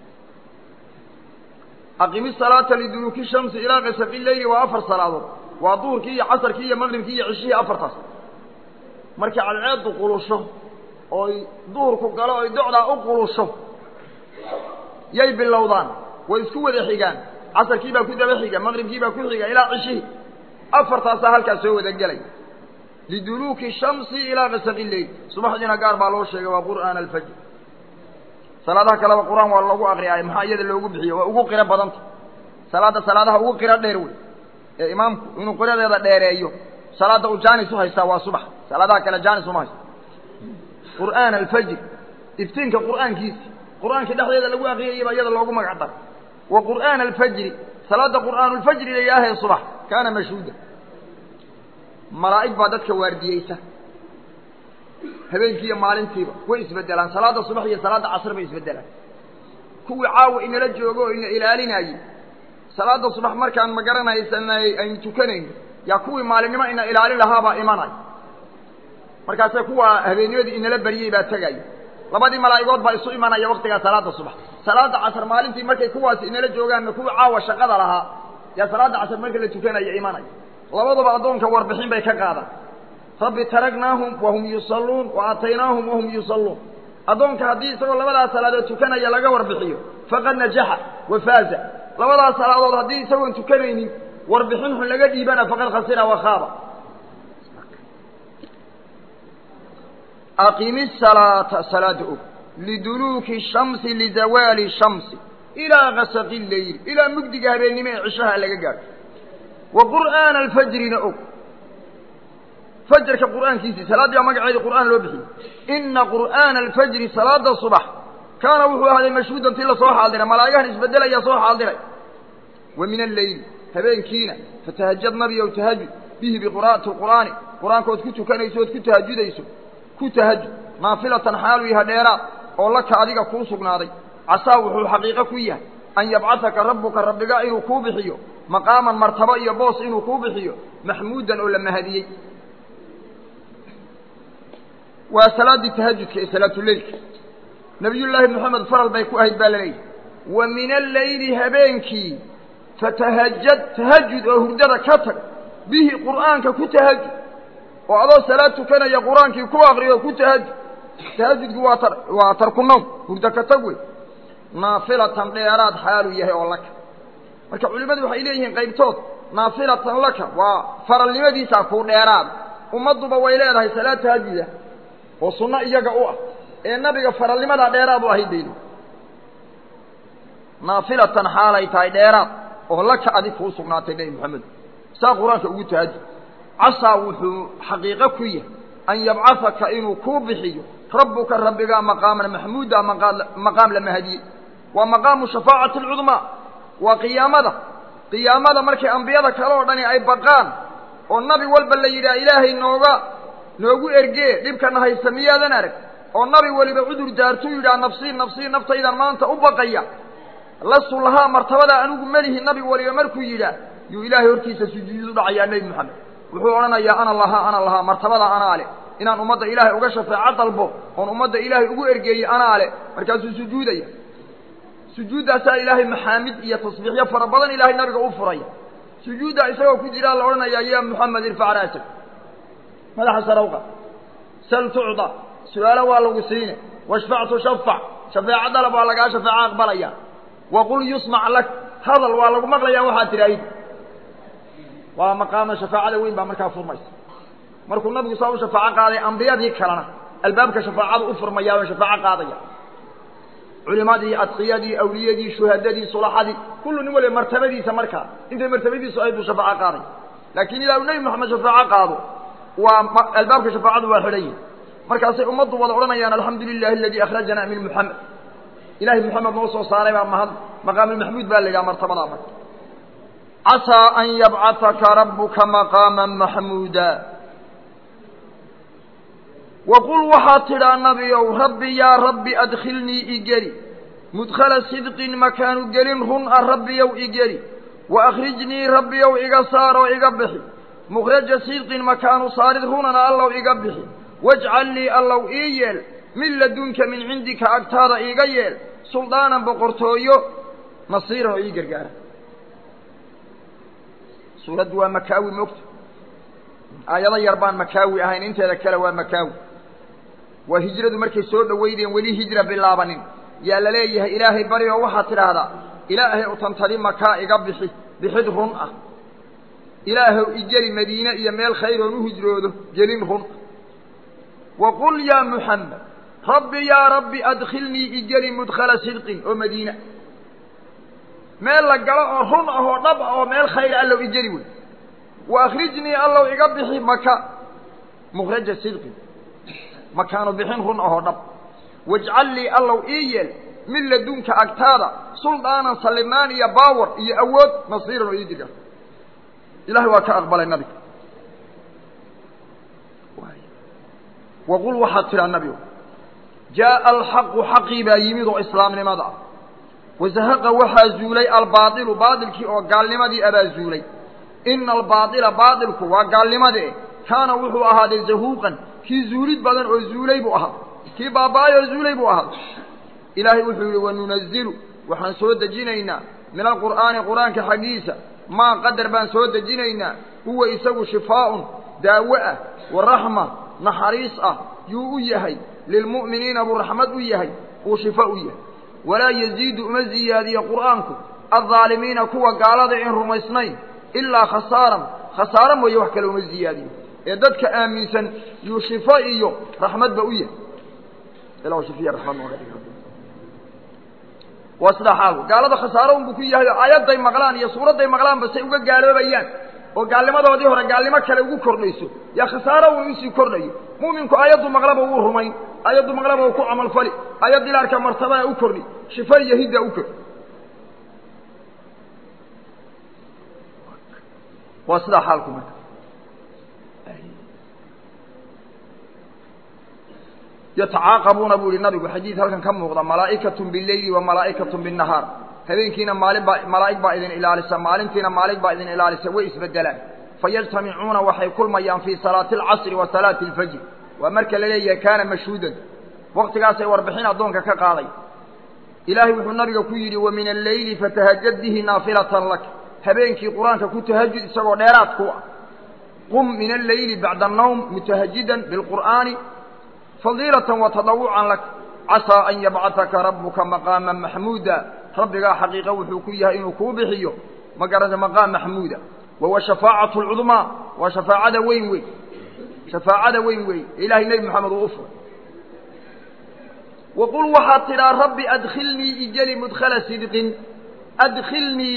aqimi salaata liduluuki shamsi ilaa gasaqi leyli waa afar salaadood waa duhurkii iyo casarkii iyo maqribkii iyo cishihii afartaas markay cadceeddu qulusho ooy duhurku galo oy docdaa u qulusho yay bilowdaan way isku wada xigaan casarkii baa ku daba xiga maqribkii baa ku xiga ilaa cishihii afartaasaa halkaas soo wada gelay liduluuki shamsi ilaa gasaqi leyl subaxdiina gaar baa loo sheegay waa qur'aana alfajr salaadaha kaleba qur-aan waa lagu akriyaay maxaa iyada loogu bixiyo waa ugu qiro badanta salaadda salaadaha ugu qiro dheer wey ee imaamku inuu qiradeeda dheereeyo salaadda uu jaanis u haystaa waa subax salaadaha kale jaanis uma haysto qur'aana alfajr iftiinka qur'aankiisi qur'aankii dhexdeeda lagu akriyayay baa iyada loogu magac daray wa qur'aana alfajri salaadda qur'aanulfajri la yidhaahee subax kaana mashhuuda malaa'ig baa dadka waardiyeysa habeenkii iyo maalintiiba way isbedelaan salaada subax iyo salaada casr bay isbedelaan kuwii caawa inala joogo oo ina ilaalinayey salaada subax markaan ma garanaysanay aynu tukanayno yaa kuwii maalinimo ina ilaalin lahaabaa imanay markaase kuwa habeennimadii inala baryey baa tegaya labadii malaa'igood baa isu imanaya waktigaa salaada subax salaada casr maalintii markay kuwaasi inala joogaanna kuwii caawa shaqada lahaa yaa salaada casr marka la tukanaya imanaya labaduba addoonka warbixin bay ka qaadaan rabbi taraknaahum wahum yusalluun wa aataynaahum wahum yusalluun addoonka haddii isagoo labadaas salaadood tukanaya laga warbixiyo faqad najaxa wa faaza labadaas salaadood haddii isagoon tukanaynin warbixin xun laga dhiibana faqad khasira wa khaaba aqimi salaata salaada og liduluuki shamsi lizawaali shamsi ilaa gasaqi leyl ilaa mugdiga habeennimo ee cishaha laga gaadho wa qur'aana alfajrina og fajarka qur'aankiisii salaaddii baa magaceedii qur'aan loo bixiyey ina qur'aana alfajri salaada subax kaana wuxuu ahaaday mashhuudan tii lasoo xaadiray malaa'igahan isbedelaya soo xaadiray wa min alleyli habeenkiina fatahajad nabiyow tahajud bihi biqira'ati qur'aani qur-aankood ku tukanayso ood ku tahajudayso ku tahajud naafilatan xaalu yaha dheeraad oo laka adiga kuu sugnaaday casaa wuxuu xaqiiqo ku yahay an yabcataka rabbuka rabbiga inuu kuu bixiyo maqaaman martabo iyo boos inuu kuu bixiyo maxmuudan oo la mahadiyey waa salaaddii tahajudka ee salaatuleilka nabiyullaahi moxamed faral bay ku ahayd baa la leeyahy wa min alleyli habeenkii fatahajad tahajud oo hurdada ka tag bihi qur'aanka ku tahajud oo adoo salaad tukanaya qur-aankii ku akriyo ku tahajud tahajudku waa tar waa tarku nawm hurdo ka tag wey naafilatan dheeraad xaaluu yahay oo laka marka culimmadu waxay leeyihiin qaybtood naafilatan laka waa faralnimadiisaa kuu dheeraad ummadduba way leedahay salaad tahajuda oo sunno iyaga u ah ee nabiga faralnimadaa dheeraad u ahayd bayli naafilatan xaalay tahay dheeraad oo laka adig kuu sugnaatay nebi moxamed saa qur-aanka ugu tahajud casaa wuxuu xaqiiqo ku yahay an yabcahaka inuu kuu bixiyo rabbuka rabbigaa maqaaman maxmuuda maqaam la mahadiyey waa maqaamu shafaacati alcudmaa waa qiyaamada qiyaamada markay ambiyada kale oo dhani ay baqaan oo nabi walba la yidhaha ilaahay nooga noogu ergee dhibkana haysta miyaadan arag oo nabi weliba cudur daartuu yidhaha nafsii nafsii naftaydan maanta u baqaya lastu lahaa martabadaa anigu melihi nabi weliba markuu yidhaah yuu ilaahay hortiisa sujuudu dhacayaa nebi moxamed wuxuu odhanayaa ana lahaa ana lahaa martabada anaa leh inaan ummadda ilaahay uga shafeeco dalbo oon ummadda ilaahay ugu ergeeyey anaa leh markaasuu sujuudaya sujuuddaasaa ilaahay maxaamid iyo tasbiixyo fara badan ilaahay nabiga u furaya sujuuddaa isagoo ku jiraa la odhanayaa ya moxamed irfac ra'sak madaxa sarawqa sal tucda su-aalo waa lagu siine washfac tushafac shafeeco dalab waa lagaa shafeeco aqbalaya waqul yusmac lak hadal waa lagu maqlayaa waxaad tidhaahid waa maqaama shafaacada weyn baa markaa furmaysa markuu nabigu saa u shafaaco qaaday ambiyadii kalena albaabka shafaacada u furmayaabay shafaaco qaadaya culimadii adqiyadii awliyadii shuhadadii sulaxadii kullu nin waliba martabadiisa markaa intay martabadiisu ahayd buu shafaaco qaaday laakiin ilaa uu nebi moxamed shafaaco qaado waa albaabka shafaacadu waa xidhan yihi markaasay ummaddu wada odhanayaan alxamdu lilahi aladii akhrajana min muxamed ilahay moxamed noo soo saaray baa mahad maqaamulmaxmuud baa la yidhaha martabadaa marka casaa an yabcahaka rabuka maqaama maxmuuda waqul waxaad tidhaa nabiow rabbi yaa rabbi adkhilnii igeli mudkhala sidqin makaanu gelin run a rabbiyow igeli wa akhrijnii rabbiyow iga saaroo iga bixi mukhraja sidqin makaanu saarid runana allow iga bixi wajcal lii allow ii yeel min ladunka min cindika agtaada iiga yeel suldaanan boqortooyo nasiiran oo ii gargaara suuraddu waa makaawi mogta aayado yar baan makaawi ahayn inteeda kale waa makaawi waa hijradu markay soo dhoweydeen weli hijra bilaabanin yaa la leeyahay ilaahay bari oo waxaad tidhaahdaa ilaahay utantadi makaa iga bixi bixid run ah ilaahow igeli madiine iyo meel khayr oon u hijroodo gelin run waqul yaa muxamed rabbi yaa rabbi adkhilnii igeli mudkhala sidqin oo madiina meel la galo oo run ah oo dhab ah oo meel khayr allow igeli wey wa akhrijnii allow iga bixi maka mukhraja sidqin makaanu bixin run ahoo dhab wajcal lii allow ii yeel min ladunka agtaada suldaanan sallimaan iyo baawar iyo awood nasiiran oo ii diga ilahay waa ka aqbalay nabiga waqul waxaad tidhaa nabigu jaaءa alxaqu xaqii baa yimid oo islaamnimada ah wazahaqa waxaa zuulay albaailu baailkii oo gaalnimadii abaa zuulay ina albaaila baailku waa gaalnimadee kaana wuxuu ahaaday zahuuqan kii zuulid badan oo zuulay buu ahaa kii baaba-ay oo zuulay buu ahaa ilaahay wuxuu yihi wanunazilu waxaan soo dejinaynaa min alqur'aani qur-aanka xaggiisa maa qadar baan soo dejinaynaa huwa isagu shifaaun daawo ah wa raxma naxariis ah yuu u yahay lilmu'miniina buu raxmad u yahay uu shifa u yahay walaa yaziidu uma ziyaadiyo qur'aanku aldaalimiina kuwa gaalada in rumaysnayn ilaa khasaaran khasaaro mooye wax kale uma ziyaadiyo ee dadka aaminsan yuu shifo iyo raxmadba u yahay ila shifiya raxmad nooga dhig waa sidaa xaalku gaalada khasaaro unbuu ku yahay oo aayadday maqlaan iyo suuradday maqlaanba say uga gaaloobayaan oo gaalnimadoodii hore gaalnimo kale ugu kordhayso yaa khasaaro un usii kordhayo mu'minku aayaddu maqlaba wuu rumayn aayaddu maqlaba uu ku camalfali aayad ilaarka martabana u kordhi shifa iyo hidda u kordhi waa sidaa xaalku marka yatacaaqabuuna buu yihi nabigu xadiid halkan ka muuqda malaa'ikatun bileyli wa malaa'ikatun binnahaar habeenkiina maalin baa malaa'ig baa idin ilaalisa maalintiina maalig baa idin ilaalisa way isbedelaan fayajtamicuuna waxay kulmayaan fii salaati alcasri wa salaati alfajr waa marka la leeyahay kaana mashhuudan waktigaasay warbixin addoonka ka qaaday ilaahay wuxuu nabiga ku yidhi wa min alleyli fatahajad bihi naafilatan lak habeenkii qur-aanka ku tahajud isagoo dheeraad ku ah qum min alleyli bacda annawm mutahajidan bilqur'aani fadiilatan wa tadawucan lak casaa an yabcataka rabbuka maqaama maxmuuda rabbigaa xaqiiqa wuxuu ku yahay inuu kuu bixiyo ma garanta maqaam maxmuuda wahuwa shafaacatu lcudmaa waa shafaacada weyn weyn shafaacada weyn weyn ilahay nebi moxamed uu u furay waqul waxaad tidhaa rabbi adkhilnii ijeli mudkhala sidqin adkhilnii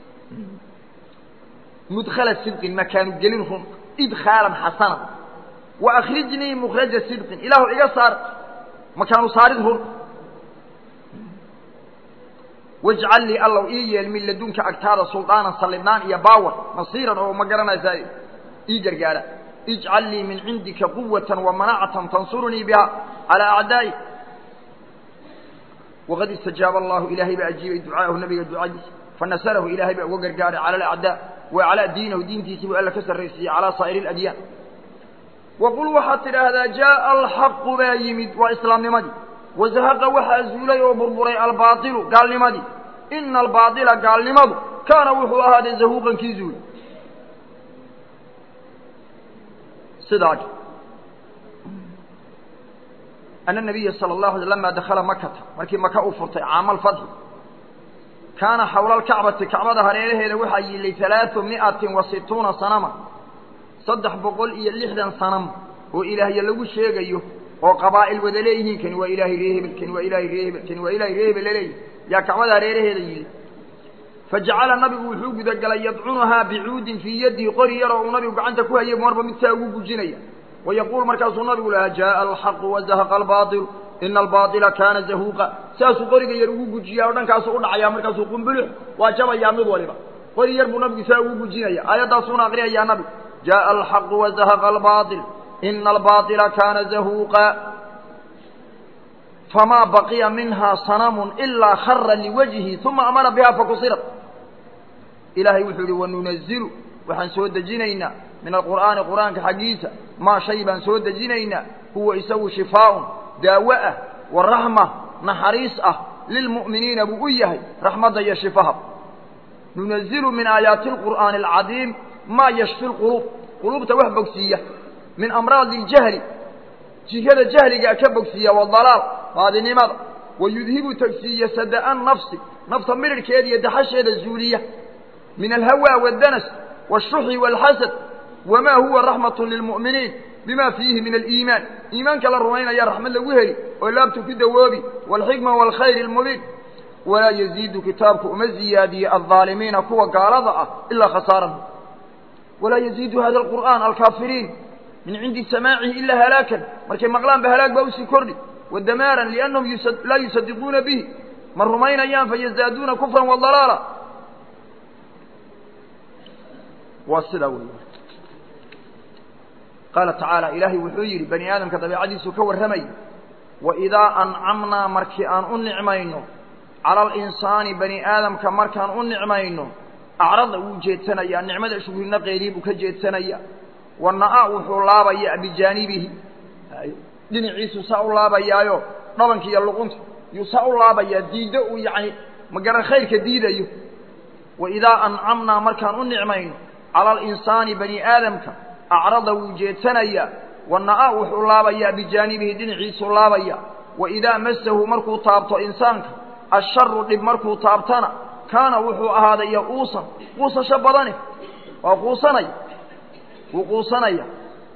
mudkhala sidqin makaanu gelin run idkhaalan xasana wa akhrijnii mukhraja sidqin ilaahu iga saar makaanu saarid run wajcal lii allow ii yeel min ladunka agtaada suldaanan sallibnaan iyo baawar nasiiran oo ma garanaysaa ii gargaara ijcal lii min cindika quwatan wa manacatan tansurunii biha calaa acdaa'i waqad istajaaba allahu ilaahay baa ajiibay ducaahu nabiga ducadiisa fanasarahu ilaahay baa uga gargaaray cala alacdaa wa calaa diinahu diintiisii buu alla ka sarraysiiyey calaa saa'iri aladyaan waqul waxaad tidhaahdaa jaaa alxaqu baa yimid waa islaamnimadii wazahaqa waxaa zuulay oo burburay albaailu gaalnimadii ina albaaila gaalnimadu kaana wuxuu ahaaday zahuuqan kii zuulay sidaa ana nabiya sala allahu alay lama dakhala makata markii maka uu furtay caama alfatxi kaana xawla alkacbati kacbada hareeraheeda waxaa yiilay alaau mi'atin wa situuna sanama saddex boqol iyo lixdan sanam oo ilaahya lagu sheegayo oo qabaa'il wada leeyihiin kani waa ilaahay ree hebel kani waa ilaahay ree hebel kani waa ilaahay ree hebel laleeyahy yaa kacbada hareeraheeda yiilay fajacala nabigu wuxuu gudagalay yadcunuhaa bicuudin fii yadihi qori yaroo uu nabigu gacanta ku hayay marba mid saa ugu gujinaya wayaquul markaasuu nabigu lahaa jaaa alxaqu wazahaqa albaaطilu ina albaaطila kaana zahuuqa saasuu qoriga yar ugu gujiyaa oo dhankaasuu u dhacayaa markaasuu qumbulux waa jabayaa mid waliba qori yar buu nabigu saa ugu gujinaya aayaddaasuuna aqriyayaa nabigu jaءa alxaqu wazahaqa albaaطil ina albaaطila kaana zahuuqa famaa baqiya minha sanamu ilaa khara liwajhi uma amara biha fakusirat ilaahay wuxuu yihi wanunazilu waxaan soo dejinaynaa min alqur'aani qur'aanka xaggiisa maa shay baan soo dejinaynaa huwa isagu shifaaءun daawo ah wa raxma naxariis ah lilmu'miniina buu u yahay raxmadda iyo shifaha nunazilu min aayaati اlqur'aani alcadiim maa yashfi lquluub quluubta wax bogsiiya min amraadi اljahli jihada jahligaa ka bogsiiya wadalaal baadinimada wayudhibu tagsiiya sada nafsi nafta mirirhkeeda iyo daxasheeda zuuliya min alhawa wاdanas wالshuxi wاlxasad wamaa huwa raxmaة lilmu'miniin bima fiihi min aliimaan iimaanka la rumaynaya raxmad lagu heli oo laabtu ku dawoobi wاlxikma wاlkhayr اlmubiin walaa yaziidu kitaabku uma ziyaadiye aldaalimiina kuwa gaalada ah ilaa khasaaran walaa yaziidu hada alqur'aan alkaafiriin min cindi samaacihi ilaa halaakan markay maqlaan ba halaag baa usii kordhi wadamaaran liannahum laa yusadiquuna bihi ma rumaynayaan fayazaaduuna kufran wadalaala waa sidaa wey qaala tacaala ilaahay wuxuu yidhi bani aadamka dabeicadiisuu ka warramayay waidaa ancamnaa markii aan u nicmayno cala alinsaani bani aadamka markaan u nicmayno acrada wuu jeedsanayaa nicmada shuhrinaqeedii buu ka jeedsanaya wana'a wuxuu laabayaa bijaanibihi dhinaciisu saa u laabayaayo dhabanka iyo luqunta yuu saa u laabayaa diiddo uu yacni magaran khayrka diidayo waidaa ancamnaa markaan u nicmayno cala alinsaani bani aadamka acrada wuu jeedsanayaa wana'a wuxuu laabayaa bijaanibihi dhinaciisuu laabaya waidaa masahu markuu taabto insaanka asharu dhib markuu taabtana kaana wuxuu ahaaday ya-uusan quusasho badane waa quusanaya wuu quusanaya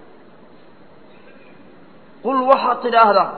qul waxaad tidhaahdaa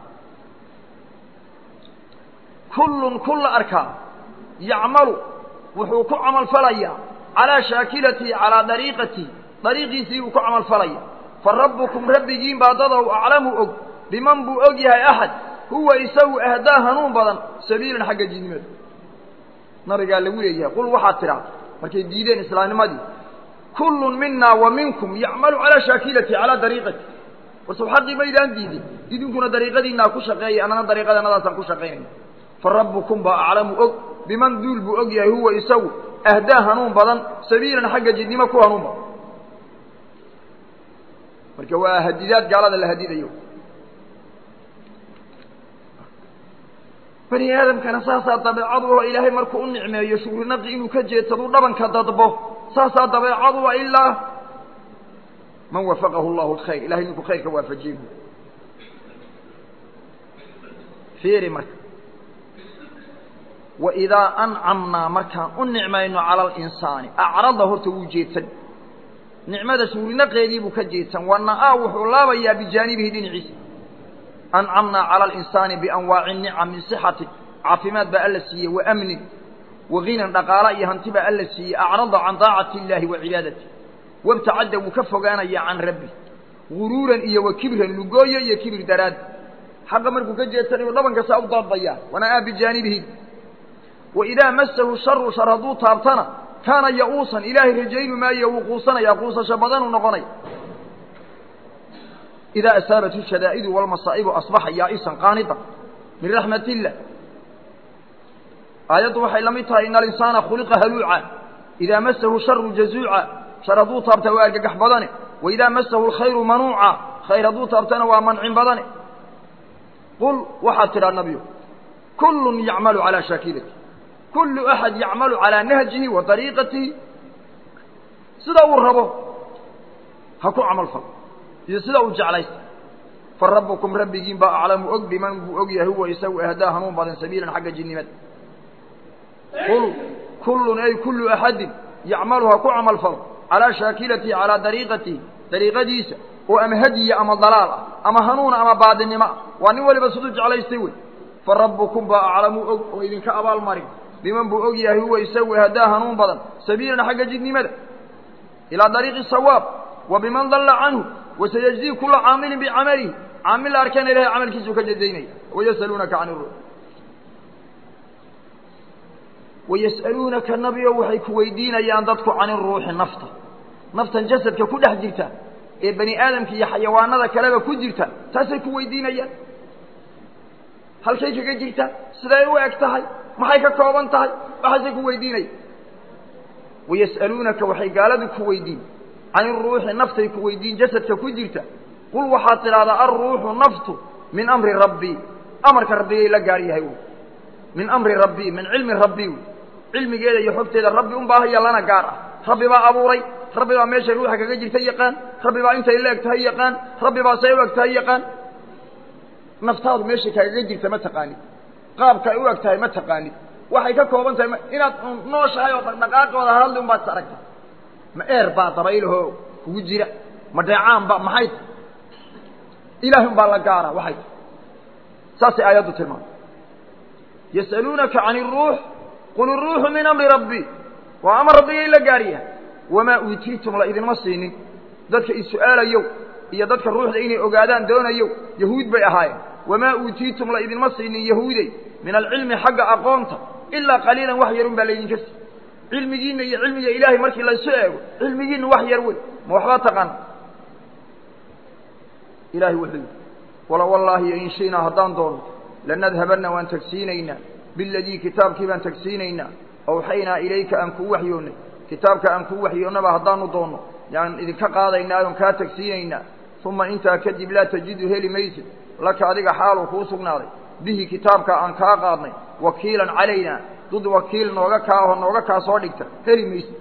kullun kulla arkaa yacmalu wuxuu ku camalfalayaa calaa shaakilatihi calaa dariiqatihi dariiqiisii buu ku camalfalaya fa rabbukum rabbigiin baa dadow aclamu og biman buu og yahay axad huwa isagu ahdaa hanuun badan sabiilan xagga diidnimada nabigaa lagu leeyahay qul waxaad tidhaa markay diideen islaamnimadii kullun minaa wa minkum yacmalu calaa shaakilati calaa dariiqati warsow xaqii maydaan diidin idinkuna dariiqadiinaa ku shaqeeya annana dariiqadanadaasaan ku shaqaynayna fa rabbukum baa aclamu og biman duul buu og yahay huwa isagu ahdaa hanuun badan sabiilan xagga jidnimo ku hanuun badan marka waa hadidaad gaalada la hadidayo bani aadamkana saasaa dabeecadu oo ilaahay markuu u nicmeeyo shuurinaqi inuu ka jeedsadu dhabanka dadbo saasaa dabeecadu a ilaa man wafaqahu llahu lkhayr ilahay ninku khayrka waafajiye fiiri marka waidaa ancamnaa markaan u nicmayno cala alinsaani acrada horta wuu jeedsan nicmada shuurinaqeedii buu ka jeedsan wana'aa wuxuu laabayaa bijaanibihi dhinaciisa ancamnaa cala alinsaani bianwaaci nicam min sixatin caafimaad baa alla siiyey wa amnin wa ginan dhaqaala iyo hanti baa alla siiyey acrada can daacati illaahi wa cibaadati wabtacadda wuu ka fogaanayaa can rabbi guruuran iyo wa kibran lugooyo iyo kibir daraad xaqa markuu ka jeedsanayu dhabankasaa u daadbayaa wana'aa bijaanibihi waidaa masahu sharu shar hadduu taabtana kaana ya-uusan ilaahay rajaynu maayo wuu quusanayaa quusasho badanuu noqonaya idaa asaabathu shadaa'idu walmasaa'ibu asbaxa yaa'isan qaanidan min raxmat illah aayaddu waxay la mid tahay ina alinsaana khuliqa haluuca idaa masahu sharu jazuuca shar hadduu taabta waa argagax badane waidaa masahu alkhayru manuuca khayr hadduu taabtana waa mancin badane qul waxaad tidhaa nabiyo kullun yacmalu calaa shaakilati kullu axad yacmalu calaa nahjihi wa dariiqatihi sida uu rabo ha ku camal falo iyo sida uu jeclaysta fa rabbukum rabbigiin baa aclamu og biman buu og yahay huwa isagu ahdaa hanuun badan sabiilan xagga jinnimada qul kullun ay kullu axadin yacmalu ha ku camal falo calaa shaakilatihi calaa dariiqatihi dariiqadiisa oo ama hadiya ama dalaal ah ama hanuuna ama baadinimo ah waa nin waliba siduu jeclaystay wey fa rabbukum baa aclamu og oo idinka abaalmarin biman buu og yahay huwa isagu ahdaa hanuun badan sabiilan xagga jidnimada ilaa dariiqi sawaab wa biman dalla canhu wasayajzii kula caamilin bicamalihi caamil la arkana ilahay camalkiisuu ka jazaynaya wayas'aluunaka can iruux wayas'aluunaka nabiyo waxay ku weydiinayaan dadku can iruuxi nafta naftan jasadka ku dhex jirta ee bani aadamka iyo xayawaanada kaleba ku jirta taasay ku weydiinayaan halkay kaga jirta siday u eg tahay maxay ka kooban tahay waxaasay ku weydiinaya wayas'aluunaka waxay gaaladu ku weydiin can iruuxi naftay ku weydiin jasadka ku jirta qul waxaad tidhahdaa alruuxu naftu min amri rabbii amarka rabbigay la gaar yahay wy min amri rabbii min cilmi rabbii wy cilmigeeda iyo xogteeda rabbi un baahaya lana gaar ah rabbi baa abuuray rabbi baa meeshay ruuxa kaga jirta yaqaan rabbi baa intay la eg tahay yaqaan rabbi baa say u eg tahay yaqaan naftaadu meeshay kagaga jirta ma taqaanid qaabka ay u eg tahay ma taqaanid waxay ka kooban tahay inaad nooshahay oo dhaqdhaqaaqooda hadli un baad is aragta ma eer baa dabaylahoo kugu jira ma dheecaan ba maxay ta ilahay un baa la gaara waxay ta saasay aayaddu tilmaamay yas'aluunaka can iruux qul iruuxu min amri rabbi waa amar rabbigay la gaaryahay wamaa uutiitum la idinma siinin dadka is-su'aalayow iyo dadka ruuxda inay ogaadaan doonayow yahuud bay ahaayeen wamaa uutiitum la idinma siinin yahuudey min alcilmi xagga aqoonta ilaa qaliilan wax yarun baa laydinka sii cilmigiinna iyo cilmiga ilaahay markii laysu eego cilmigiinna wax yar wey ma waxbaa taqaana ilahay wuxuu yidhi wala wallaahi in shi'naa haddaan doono lanadhabanna waan tagsiinaynaa biladii kitaabkii baan tagsiinaynaa awxaynaa ilayka aan kuu waxyoonnay kitaabka aan kuu waxyoonnaba haddaanu doonno yaan idinka qaadaynaa oon kaa tagsiinaynaa uma intaa kadib laa tajidu heli maysid laka adiga xaaluu kuu sugnaaday bihi kitaabka aan kaa qaadnay wakiilan calaynaa dud wakiil nooga kaa oo nooga kaa soo dhigta heli maysid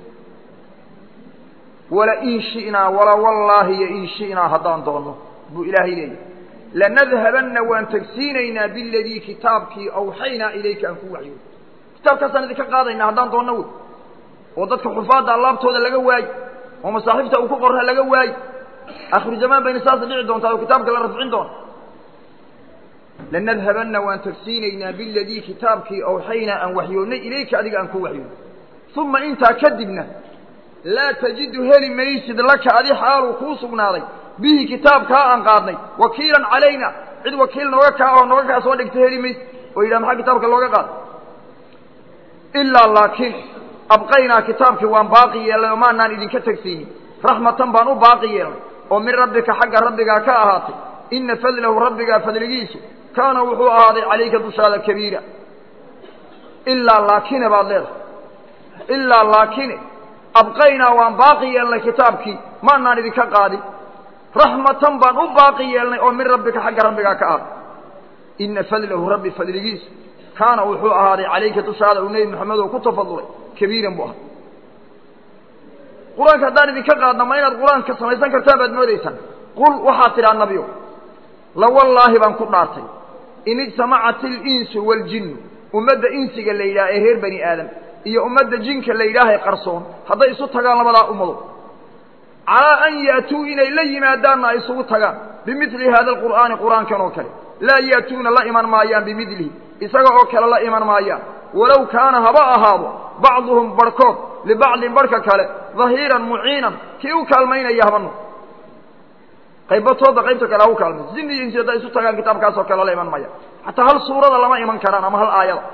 wala in shi'naa wala wallaahi yo in shi'naa haddaan doonno buu ilaahay leeyahy lanadhabanna waan tagsiinaynaa biladii kitaabkii awxaynaa ilayka aan ku waxyoon kitaabkaasaan idinka qaadaynaa haddaan doonno wey oo dadka xufaadda allaabtooda laga waayi oo masaaxiifta uu ku qorra laga waayi akhiru zamaan bayna saasa dhici doontaa oo kitaabka la rafcin doona lanadhabanna waan tagsiinaynaa biladii kitaabkii awxaynaa aan waxyoonnay ilayka adiga aan ku waxyoonnay uma intaa kadibna laa tajidu heli maysid laka adi xaaluu kuu sugnaaday bihi kitaabkaa aan qaadnay wakiilan calayna cid wakiil nooga kaa oo nooga kaa soo dhigta heli maysid oo yidhaha maxaa kitaabka looga qaaday ilaa laakiin abqaynaa kitaabkii waan baaqi yeelnay oo maanaan idinka tegsiinin raxmatan baan u baaqi yeelnay oo min rabbika xagga rabbigaa ka ahaatay ina fadlahu rabbigaa fadligiisu kaana wuxuu ahaaday calayka dushaada kabiira ilaa laakine baad leedahay ilaa laakine abqaynaa waan baaqi yeelnay kitaabkii maanaan idinka qaadin raxmatan baan u baaqi yeelnay oo min rabbika xagga rabbigaa ka ah ina fadlahu rabbi fadligiisa kaana wuxuu ahaaday calayka dushaada uu nebi moxamed oo ku tafadulay kabiiran buu ahaa qur-aanka haddaan idinka qaadna ma inaad qur-aanka samaysan kartaan baad moodaysaan qul waxaad tidhaa nabiyo lawallaahi baan ku dhaartay in ijtamacat ilinsu waaljinnu ummadda insiga la yidhaha ee reer bani aadam iyo ummadda jinka la yidhaahay qarsoon hadday isu tagaan labadaa ummado calaa an ya'tuu inay la yimaadaanna ay isugu tagaan bimidli haada alqur'aani qur'aankan oo kale laa ya'tuuna la iman maayaan bimidlihi isaga oo kale la iman maayaan walow kaana haba ahaado bacduhum barhkood libacdin barhka kale dahiiran muciinan kii u kaalmaynaya habano qaybatooda qaybta kale ha u kaalmayso jinni iyo insi hadday isu tagaan kitaabkaasoo kale la iman maya xataa hal suurada lama iman karaan ama hal aayada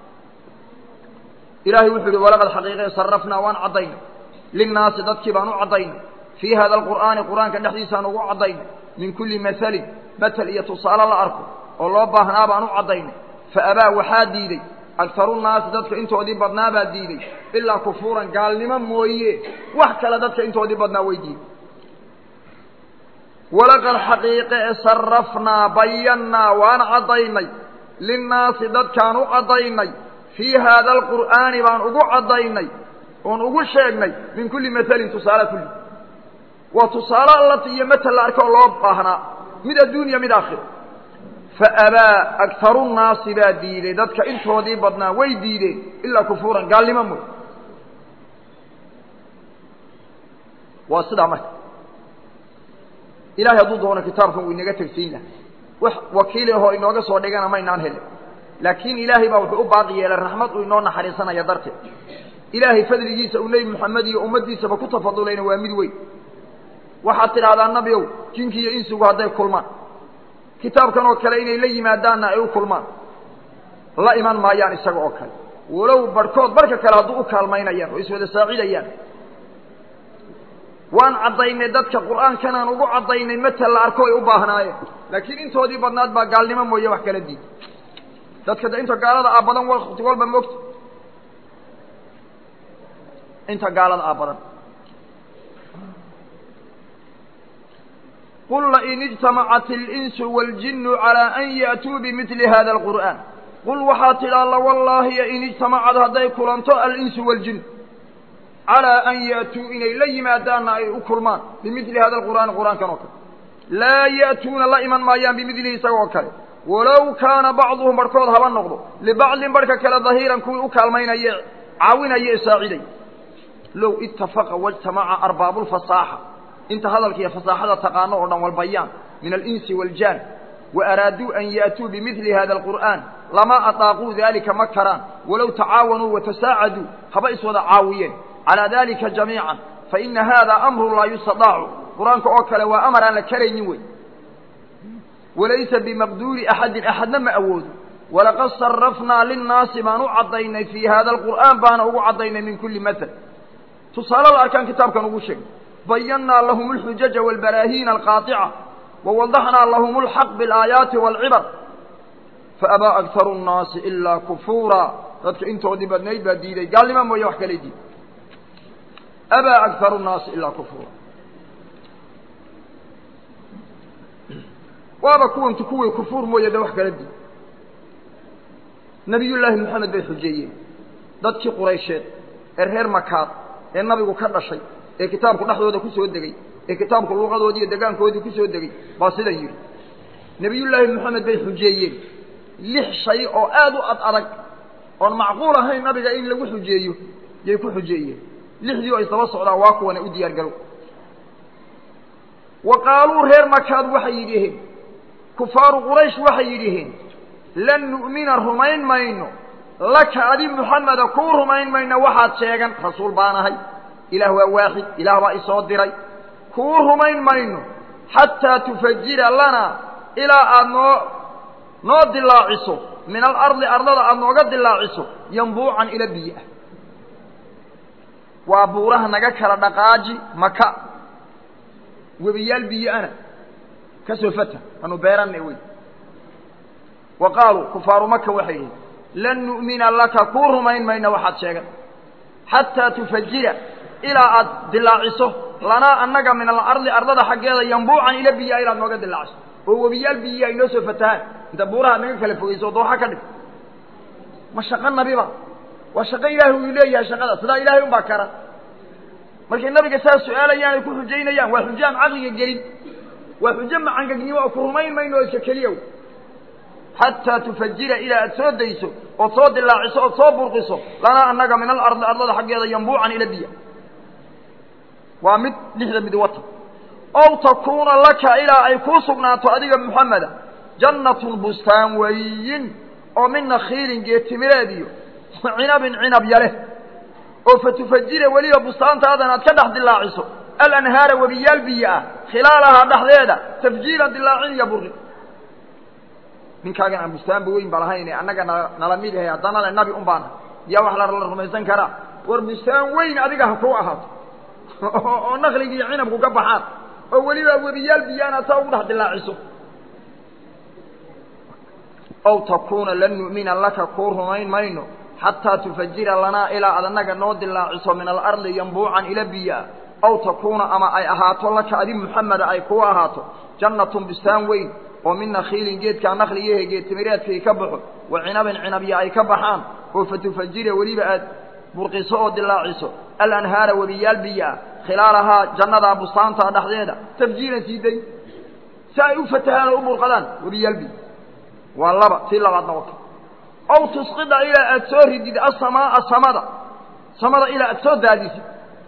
ilahay wuxuu yihi walaqad xaqiiqe sarafnaa waan caddaynay linnaasi dadkii baan u caddaynay fii hada alqur'aani qur'aanka dhexdiisaan ugu caddaynay min kulli masalin matel iyo tusaale la arko oo loo baahnaa baan u caddaynay fa abaa waxaa diiday agharu nnaasi dadka intoodii badnaa baa diiday ilaa kufuuran gaalnimo mooye wax kale dadka intoodii badnaa way diiday walaqad xaqiiqe e sarafnaa bayannaa waan caddaynay linnaasi dadkaan u caddaynay fii haada alqur'aani baan ugu caddaynay oon ugu sheegnay min kulli matalin tusaale kulli waa tusaale allati iyo matel la arko oo loo baahnaa mid adduunya mid aakhiro fa abaa agharu nnaasi baa diiday dadka intoodii badnaa way diideen ilaa kufuuran gaalnimo mooy waa sidaa marka ilahay hadduu doono kitaabkan uu inaga tegsiin laha wax wakiili ahoo inooga soo dhigana maynaan helin laakiin ilaahay baa wuxuu u baaqi yeelay raxmad uu inoo naxariisanaya darteed ilaahay fadligiisa uu nebi moxamed iyo ummaddiisaba ku tafadulayna waa mid weyn waxaad tidhahdaa nabiow jinki iyo insigu hadday kulmaan kitaabkan oo kale inay la yimaadaanna ay u kulmaan la iman maayaan isaga oo kale walow barhkood barhka kale hadduu u kaalmaynayaan oo iswada saacidayaan waan caddaynay dadka qur'aankanaan ugu caddaynay matel la arko ay u baahnaayeen laakiin intoodii badnaad baa gaalnimo mooye wax kala diid dadka de inta gaalada ah badan wakti walba moogta inta gaalada ah badan qul lain ijtamacat اlinsu wاljinu calىa an ya'tuu bimidli hada اlqur'aan qul waxaa tidhaa lawallaahiya in ijtamacad hadday kulanto alinsu wاljin calىa an ya'tuu inay la yimaadaanna ay u kulmaan bimidli hada alqur'aani qur'aankan oo kale laa ya'tuuna la iman maayaan bimidlihi isaga oo kale walow kaana bacduhum barhkood haba noqdo libacdin barhka kale dahiiran kuwii u kaalmaynaye caawinaya ee saaciday low itafaqa wاjtamaca arbaabu lfasaaxa inta hadalka iyo fasaaxada taqaano oo dhan walbayaan min alinsi waaljaan wa araaduu an ya'tuu bimidli hada alqur'aan lamaa ataaquu dalika ma karaan walow tacaawanuu watasaacaduu haba iswada caawiyeen calaa dalika jamiican faina hada amrun laa yustadaacu qur-aanka oo kale waa amar aan la karaynin wey walaysa bimaqduuri axadin axadna ma awoodo walaqad sarafnaa linnaasi baan u caddaynay fii hada alqur'aan baana ugu caddaynay min kulli matal tusaale la arkaan kitaabkan ugu sheegay bayannaa lahum alxujaja waalbaraahiina alqaaطica wawadaxnaa lahum alxaq bialaayaati waalcibar faabaa agharu nnaasi ilaa kufuura dadka intoodii badnayd baa diiday gaalnimo mooye wax kale diiday abaa agharu nnaasi ilaa kufuura waaba kuwantu kuwii kufuur mooye de wax kala diiday nabiyullaahi moxamed bay xujeeyeen dadkii quraysheed ee reer makaad ee nabigu ka dhashay ee kitaabku dhexdooda ku soo degey ee kitaabku luuqadoodii iyo degaankoodii ku soo degey baa sidan yidhi nebiyullaahi moxamed bay xujeeyeen lix shay oo aad u ad adag oon macquul ahayn nabiga in lagu xujeeyo yay ku xujeeyeen lixdii oo isdaba socdaan waa kuwana u diyaar galow wa qaaluu reer makaad waxay yidhiheen kufaaru quraysh waxay yidhiheen lan nu'mina rumayn mayno laka adi muxameda kuu rumayn mayno waxaad sheegan rasuul baan ahay ilaah waa waaxid ilaah baa isoo diray kuu rumayn mayno xataa tufajira lana ilaa aada noo noo dilaaciso min alardi ardada aada nooga dilaaciso yambuucan ila biyo ah waa buuraha naga kala dhaqaaji maka webiyaal biyo-ana ka soo fata anu beeranna wey wa qaaluu kufaaru maka waxay yihiin lan nu'mina laka kuu rumayn mayno waxaad sheegan xataa tufajira ilaa aad dilaaciso lanaa annaga min alardi ardada xaggeeda yambuucan ila biyaa ilaad nooga dilaaciso oo webiyaal biyaa inoo soo fatahaan inta buuraha naga kala fogeyso o dooxa ka dhig ma shaqo nabiba waa shaqo ilaahay uu leeyahay shaqada sidaa ilaahay unbaa kara markay nabiga saas su-aalayaan ay ku xujaynayaan waa xujo aan caqliga gelin waa xujo macangegnimo oo ku rumayn mayno oo iska keliya xataa tufajira ilaa aad soo dayso ood soo dilaaciso ood soo burqiso lanaa annaga min alardi ardada xaggeeda yambuucan ila biya waa mid lixda mid wata ow takuuna laka ilaa ay kuu sugnaato adiga muxameda jannatun bustaan weyin oo min nakhiilin geetimireed iyo cinabin cinab yale oo fatufajira weliba bustaantaadan aad ka dhex dilaaciso alanhaara webiyaal biyo ah khilaalahaa dhexdeeda tafjiiran dilaacin iyo burqi ninkaagan aan bustaanba weyn ba lahayne annaga na nala mid yahay haddana le nabi un baana yaa wax la rumaysan karaa war bustaan weyn adiga ha kuu ahaato oo nakliga iyo cinabku ka baxaan oo weliba webiyaal biyaana saa ugu dhex dilaaciso ow takuuna lan nu'mina laka kuu rumayn mayno xataa tufajira lanaa ilaa ad annaga noo dilaaciso min alardi yambuucan ila biyaa ow takuuna ama ay ahaato laka adi muxameda ay kuu ahaato jannatun bustaan weyn oo min nakhiilin geedkaa nakliyahe geedtimireedkay ka baxo wa cinabin cinabya ay ka baxaan oo fatufajira weliba aad burqiso oo dilaaciso alanhaara webiyaal biyaa khilaalahaa jannadaa bustaantaa dhexdeeda tafjiiran sii day si ay u fatahaan oo u burqadaan webiyaal biya waa laba tii labaadna wata ow tusqida ilaa aad soo ridid asamaaa samada samada ilaa aad soo daadisid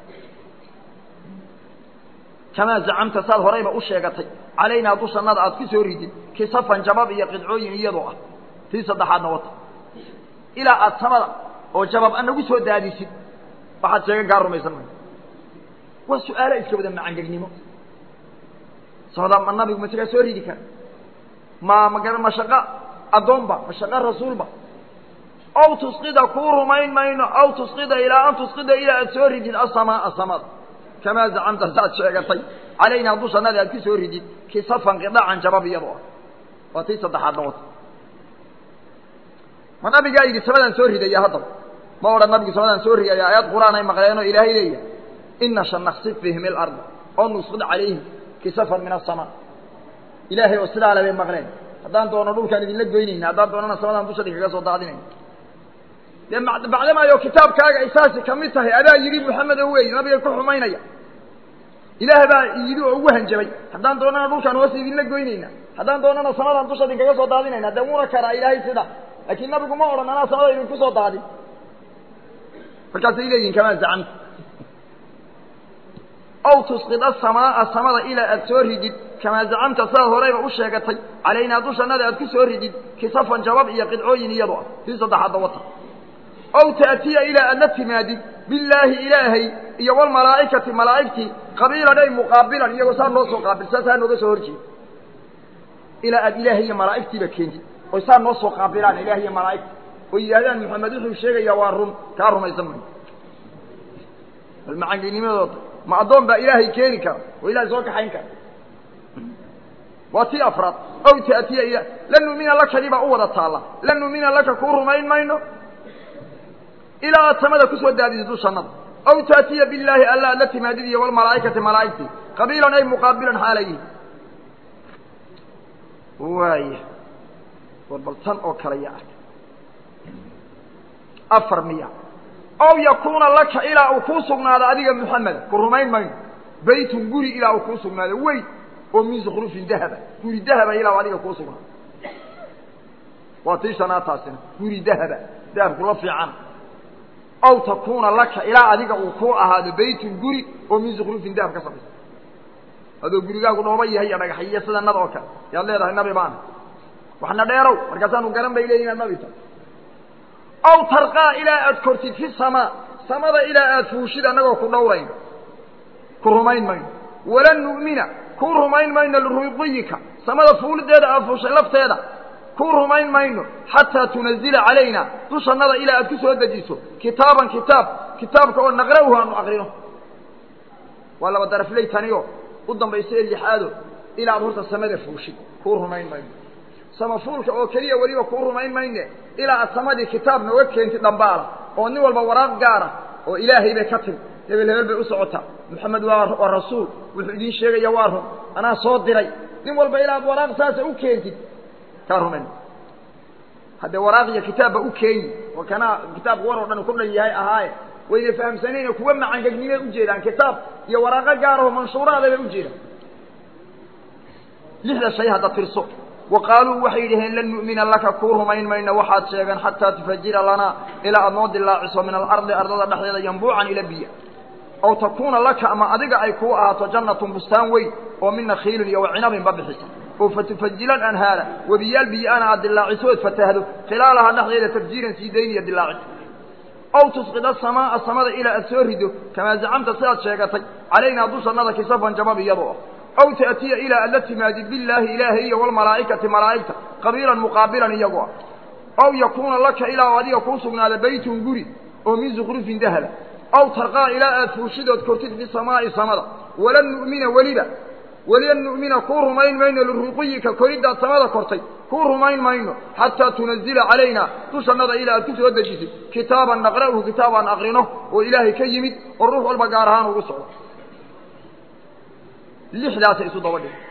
kamaa zacamta saad horayba u sheegatay calaynaa dushannada aad ku soo ridid kisafan jabab iyo qidcooyin iyadoo ah tii saddexaadna wata ilaa aad samada oo jabab anagu soo daadisid waxaad sheegan kaa rumaysan mayso waa su-aalo iska wada macangegnimo samada ma nabigu masagaa soo ridi kara ma maga ma shaqo addoonba ma shaqo rasuulba ow tusqida kuu rumayn mayno aw tusqida ilaa an tusqida ilaa aad soo ridid asamaaa samada kamaa zacamta saad sheegatay calaynaa dushannada aad ku soo ridid kisafan qidacan jabab iyadoo ah waa tii saddexaadna wata ma nabigaa yidhi samadaan soo ridaya haddaba ma odhan nabigu samadaan soo ridaya aayad qur-aan ay maqleenoo ilaahay leeyahay ina sha naksif bihim ilarda oo nusqid calayhim kisafan min asamaa ilaahay oo sidaa le bay maqleen haddaan doono dhulkaan idinla goynayna haddaan doonana samadaan dusha idinkaga soo daadinayna dee bacdamaayo kitaabkaaga ay saasi ka mid tahay adaa yidhi moxamedo wey nabiga ku xumaynaya ilaah baa yidhi oo ugu hanjabay haddaan doonana dhulkaan hoos idinla goynayna haddaan doonana samadaan dusha idinkaga soo daadinayna dee wuna karaa ilaahay sida laakiin nabigu ma odhan anaa samada idinku soo daadin markaasay leeyihin kamaa zacamta ow tusqid asamaaa samada ilaa aad soo ridid kamaa zacamta sidaad horeyba u sheegatay calaynaa dushannada aad ku soo ridid kisafan jabab iyo qidcooyin iyadoo ah tii saddexaadda wata ow taatiya ilaa aad la timaadid billaahi ilaahay iyo walmalaa'ikati malaa'igtii qabiilan ay muqaabilan iyagoo saa noo soo qaabil saa saa nooga soo horjeeda ilaa aad ilaahay iyo malaa'igtiiba keentid oy saa noo soo qaabilaan ilaah iyo malaa'igta oo yidhahdaan maxamed wuxuu sheegayaa waa run kaa rumaysan mayo bal macanganimadooda ma addoon baa ilaahay keeni kara oo ilahay soo kaxayn kara waa tii afraad ow taatiya ila lan nu'mina lakadii baa u wada taalla lan nu'mina laka kuu rumayn mayno ilaa aad samada kusoo daadisid dushannada ow taatiya billaahi alla aad la timaadid iyo walmalaa'ikati malaa'igtii qabiilan ay muqaabilan xaalayihin waaya war bal tan oo kale ya arka afar miya ow yakuuna laka ilaa uu kuu sugnaado adiga muxameda ku rumayn mayno baytun guri ilaa uu kuu sugnaado weyn oo min zukrufin dahaba guri dahaba ilaa adiga kuu sugnaado waa tii shanaad taasina guri dahaba dahabkula fiican ow takuuna laka ilaa adiga uu kuu ahaado baytun guri oo min zukrufin dahab ka samaysa adoo gurigaagu dhooba yahay iyo dhagaxiyo sida nad oo kale yaad leedahay nabi baana waxna dheerow markaasaanu garan bay leeyihin inaad nabi tahay ow tarqaa ilaa aad kortid fi samaa samada ilaa aad fuushid annagoo ku dhowrayn ku rumayn mayno walan nu'mina kuu rumayn mayno liruqiyika samada fuulideeda aad fuushay lafteeda kuu rumayn mayno xataa tunazila calayna dushannada ilaa aad ku soo dejiso kitaaban kitaab kitaabka oo naqra'uhu aanu aqrino waa laba darafley taniyo u dambaysa ee lixaado ilaa ad horta samada fuushid kuu rumayn mayno samafuulka oo keliya weliba kuu rumayn mayne ilaa aad samadii kitaab nooga keentid dhambaala oo nin walba waraaq gaara oo ilaahay bay ka timi hebel hebel bay u socotaa moxamed waa waa rasuul wuxuu idiin sheegaya waa run anaa soo diray nin walba ilaa ad waraaq saasa u keentid kaa rumayn haddee waraaq iyo kitaabba u keeni oo kanaa kitaabka war oo dhan ku dhan yahay ahaaye wayna fahamsanayno kuwa macangegnimay ujeedaan kitaab iyo waraaqo gaaraho manshuuraada bay ujeedaan lixda shay hadda tirso wa qaaluu waxay yidhaheen lan nu'mina laka kuu rumayn mayno waxaad sheegeen xataa tufajira lanaa ilaa aad noo dilaaciso min alardi ardada dhexdeeda yambuucan ila biya aw takuuna laka ama adiga ay kuu ahaato jannatun bustaan weyn oo min nakhiilin iyo wacinabinba bixisa oo fatufajila anhaara webiyaal biyo-ana aad dilaaciso ood fatahdo khilaalaha dhexdeeda tafjiiran sii dayn iyo dilaacid aw tusqid asamaaa samada ilaa aad soo rido kamaa zacamta sidaad sheegatay calaynaa dushannada kisafan jabab iyadoo ah aw ta'tiya ilaa aad la timaadid billaahi ilaahay iyo walmalaa'ikati malaa'igta qabiilan muqaabilan iyagoo ah aw yakuuna laka ilaa adiga kuu sugnaada baytun guri oo min zukrufin dahaba aw tarqaa ilaa aad fuushidood kortid fi samaa'i samada walan nu'mina weliba welian nu'mina kuu rumayn mayno liruqiyika koriddaad samada kortay kuu rumayn mayno xataa tunazila calayna dushannada ilaa aad ku soo dejisid kitaaban naqra'uhu kitaab aan aqrino oo ilaahay ka yimid oo ruux walba gaar ahaan ugu socdo lixdaasay isu daba dhig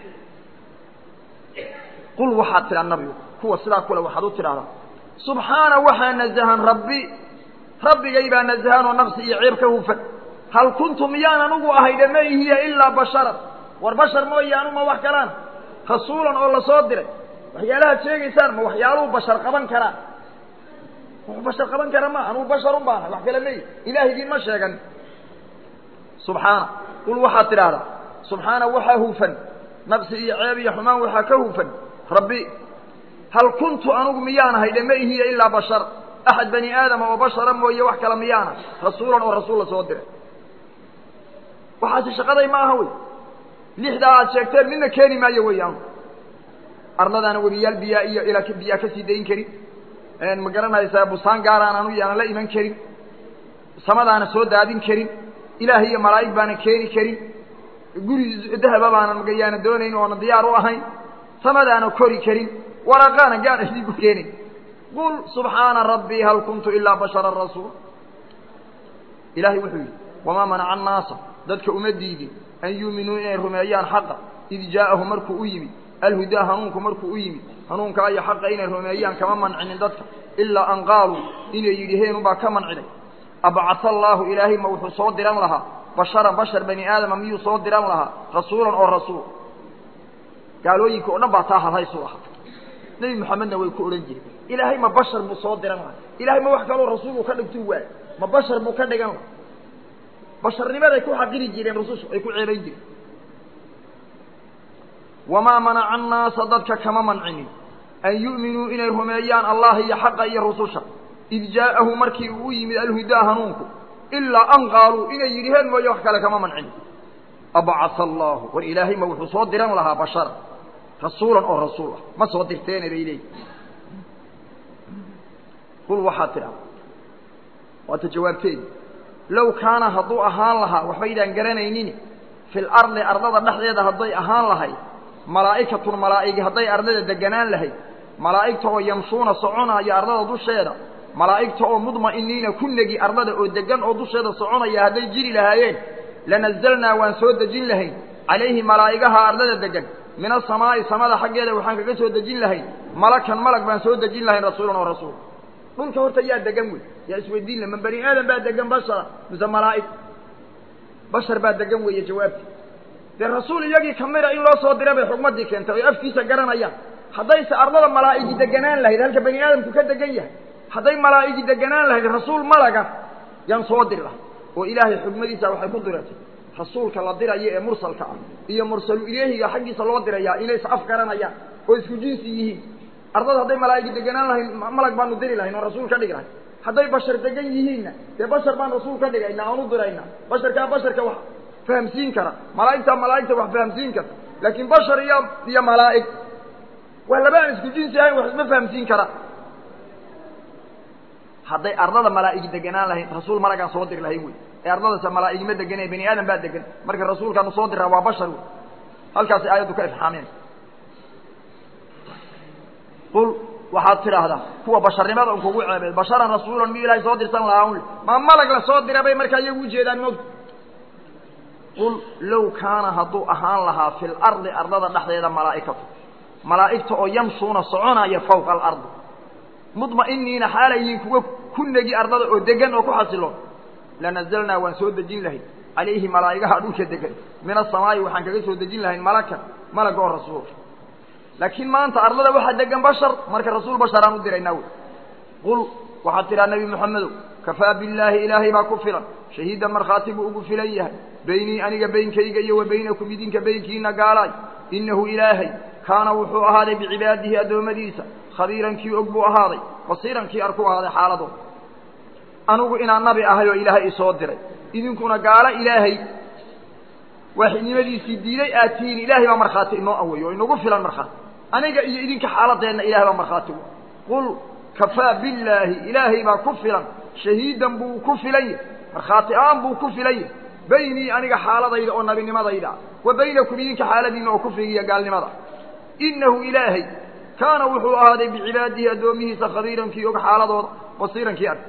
qul waxaad tidhaa nabigu kuwa sidaa kule waxaad u tidhahdaa subxaana waxaa nazahan rabbi rabbigay baa nazahanoo nafsi iyo ceeb ka hufan hal kuntu miyaan anugu ahay dhama hiya ilaa basharan war bashar mooye anuma wax kalaan rasuulan oo lasoo diray waxyaalahaad sheegaysaan ma waxyaaluhu bashar qaban karaan bashar qaban kara ma anugu basharun baanahay wax kale meyi ilaahigiin ma sheegan subxaana qul waxaad tidhaahdaa subxaana waxaa hufan nafsi iyo ceeb iyo xumaan waxaa ka hufan rabbi hal kuntu anugu miyaanahay dhama hiya ilaa bashar axad bani aadama oo bashara mooye wax kale miyaana rasuulan oo rasuul la soo diray waxaasi shaqaday ma aha wey lixdaa aad sheegteen midna keeni maayo weeyaan arladaana webiyaal biyaa iyo ilaa biyaa kasii dayn karin ma garanaysaa busaan gaaraan anu yaanan la iman karin samadaana soo daadin karin ilaah iyo malaa'ig baana keeni karin guri dahaba baanan magayaana doonayn oona diyaar u ahayn samadaana kori karin waraqaana gaar idiinku keenay qul subxaana rabbii hal kuntu ilaa bashara rasuul ilaahay wuxuu yidhi wamaa manaca annaasa dadka uma diidin an yuuminuu inay rumeeyaan xaqa id jaa'ahu markuu u yimid alhudaa hanuunku markuu u yimid hanuunkaa iyo xaqa inay rumeeyaan kama mancinin dadka ilaa an qaaluu inay yidhiheenubaa ka mancinay abcasa allaahu ilaahay ma wuxuu soo diran lahaa basharan bashar bani aadama miyuu soo diran lahaa rasuulan oo rasuul gaalooyinka oo dhan baa taa hadhaysu ahaa nebi moxamedna way ku odhan jireen ilaahay ma bashar buu soo diran lahaa ilahay ma wax kaloo rasuulku ka dhigtuu waayo ma bashar buu ka dhigan lahaa basharnimaday ku xaqiri jireen rusushu ay ku ceebayn jireen wamaa manaca annaasa dadka kama mancinin an yu'minuu inay rumeeyaan allah iyo xaqa iyo rususha id jaa'ahu markii uu u yimid alhudaa hanuunku ilaa an qaaluu inay yidhiheen mooye wax kale kama mancinin abcasa allaahu war ilaahay ma wuxuu soo diran lahaa bashara rasuulan oo rasuul ah ma soo dirteene bay leeyihi qul waxaad tidhahda waata jawaabteedi low kaana hadduu ahaan lahaa waxbaydaan garanaynin fi lardi ardada dhexdeeda hadday ahaan lahayd malaa'ikatun malaa'igi hadday ardada deganaan lahayd malaa'igta oo yamshuuna soconaya ardada dusheeda malaa'igta oo mudma'iniina ku negi ardada oo degan oo dusheeda soconaya hadday jiri lahaayeen lanazalnaa waan soo dejin lahayn calayhi malaa'igaha ardada degan min asamaa'i samada xaggeeda waxaan kaga soo dejin lahayn malakan malag baan soo dejin lahayn rasuulan oo rasuul dhulka horta yaa degan wey yaa isweydiin la ma bani aadam baa degan bashara mise malaa'ig bashar baa degan weeye jawaabti dee rasuul iyagii kamida in loo soo dira bay xugmaddii keentay oy afkiisa garanayaan haddayse ardada malaa'igi deganaan lahayd halka bani aadamku ka degan yahay hadday malaa'igi deganaan lahayd rasuul malaga yaan soo diri lahay oo ilaahay xugmadiisa waxay ku diratay rasuulka la dirayo ee mursalka ah iyo mursalu ilaahiga xaggiisa loo dirayaa inay is af garanayaan oo isku jinsi yihiin ardada hadday malaa'igi deganaan lahayn malag baanu diri lahayn oo rasuul ka dhigi lahay hadday bashar degan yihiinna dee bashar baan rasuul ka dhigayna aan u diraynaa basharkaa basharka wax fahamsiin kara malaa'igtaa malaa'igta wax fahamsiin karta laakiin bashar iyo iyo malaa'ig waa laba aan isku jinsi ahayn wax isma fahamsiin kara hadday ardada malaa'igi deganaan lahayn rasuul malagaan soo diri lahayn wey ee ardadasa malaa'igima deganay bani aadam baa degan marka rasuulkaanu soo diraa waa bashar wey halkaasi aayaddu ka ifxaameen qul waxaad tidhaahdaa kuwa basharnimada un kugu ceebeed basharan rasuulan mi ilaahay soo dirsan lahaa un ma malag la soo dira bay markaa iyagu ujeedaan mog qul low kaana hadduu ahaan lahaa fi lardi ardada dhexdeeda malaa'ikatu malaa'igta oo yamshuuna soconaya fawqa alardi mudma'iniina xaalay yihiin kuwa ku negi ardada oo degan oo ku xasiloon lanazalnaa waan soo dejin lahayn calayhi malaa'igaha dhulka degan min asamaa'i waxaan kaga soo dejin lahayn malakan malaga oo rasuul laakiin maanta ardada waxaa degan bashar marka rasuul basharaan u diraynaa wey qul waxaad tidhaha nebi moxamedow kafaa billaahi ilaahay baa ku filan shahiidan markhaati buu ugu filan yahay beynii aniga beynkayga iyo wa beynakum idinka beynkiina gaalaay innahu ilaahay kaana wuxuu ahaaday bicibaadihi addoommadiisa khabiiran kii og buu ahaaday basiiran kii arku ahaaday xaaladooda anigu inaan nabi ahay oo ilaahay isoo diray idinkuna gaalo ilaahay waaxidnimadiisii diiday aad tihiin ilaahay baa markhaati inoo aweeyo oo inagu filan markhaati aniga iyo idinka xaaladeenna ilahay baa markhaati wey qul kafaa billaahi ilaahay baa ku filan shahiidan buu ku filan yahay markhaati aan buu ku filan yahay beynii aniga xaaladayda oo nabinimadayda wa baynakum idinka xaaladiina oo kufrigiiyo gaalnimada innahu ilaahay kaana wuxuu ahaaday bicibaadihi addoomihiisa khabiirankii og xaaladooda basiirankii ark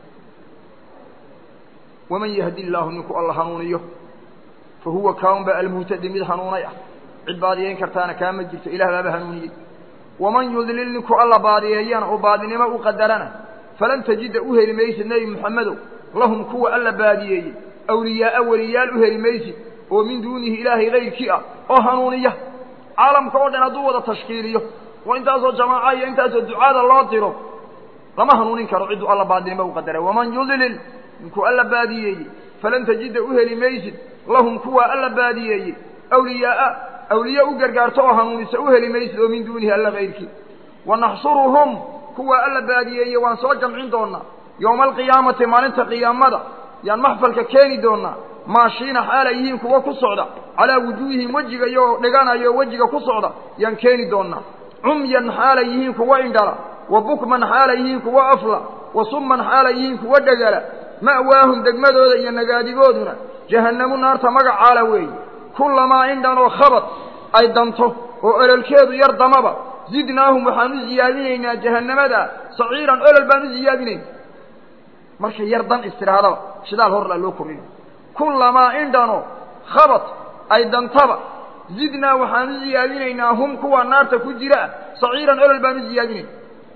waman yahdi illaahu ninku alla hanuuniyo fa huwa kaunba almuhtadi mid hanuunay ah cid baadiyeyn kartaana kaama jirto ilah baaba hanuuniyey waman yudlil ninku alla baadiyeeyana oo baadinimo u qadarana falan tajida u heli maysid nebi moxamedow lahum kuwa alla baadiyeeyey awliyaaa weliyaal u heli maysid oo min duunihi ilaahay kayrkii ah oo hanuuniya caalamka oo dhan hadduu wada tashkiiliyo oo intaasoo jamaaca iyo intaasoo ducaada loo diro lama hanuunin karo cidduu alla baadinimo u qadaray waman yudlil ninkuu alla baadiyeeyey falan tajida u heli maysid lahum kuwa alla baadiyeeyey awliyaaa awliye u gargaarto oo hanuunisa u heli maysid oo min duunihi alla kayrkii wanaxshuruhum kuwa alla baadiyeeyey waan soo jamcin doonaa yowma alqiyaamati maalinta qiyaamada yaan maxfalka keeni doonaa maashiina xaalay yihiin kuwa ku socda calaa wujuuhihim wejigayo dhiganayo wejiga ku socda yaan keeni doonaa cumyan xaalay yihiin kuwa indhala wa bukman xaalay yihiin kuwa afla wa summan xaalay yihiin kuwa dhegala ma'waahum degmadooda iyo nagaadigooduna jahannamu naarta magacaala weeye kullamaa indhan oo khabad ay danto oo ololkeedu yar damaba zidnaahum waxaan u siyaadinaynaa jahannamada saciiran olol baan u siyaadinayna markay yar dan istidhaahdaba shidaal horla loo kordhina kullamaa indhanoo khabad ay dantaba zidnaa waxaan u siyaadinaynaa hum kuwa naarta ku jira ah saciiran olol baan u siyaadinayna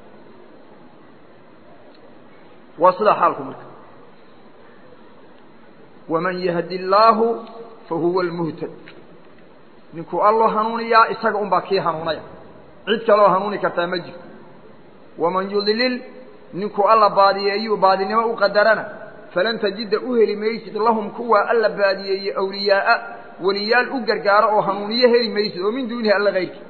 waa sidaa xaalku marka waman yahdi illaahu fa huwa almuhtad ninkuu alloo hanuuniyaa isaga un baa kii hanuunaya cid kaloo hanuuni kartaa ma jirto waman yudlil ninkuu alla baadiyeeyuu baadinimo u qadarana falan tajida u heli maysid lahum kuwa alla baadiyeeye awliyaaa weliyaal u gargaaro oo hanuuniyo heli maysid oo min duunihi alla kayrkii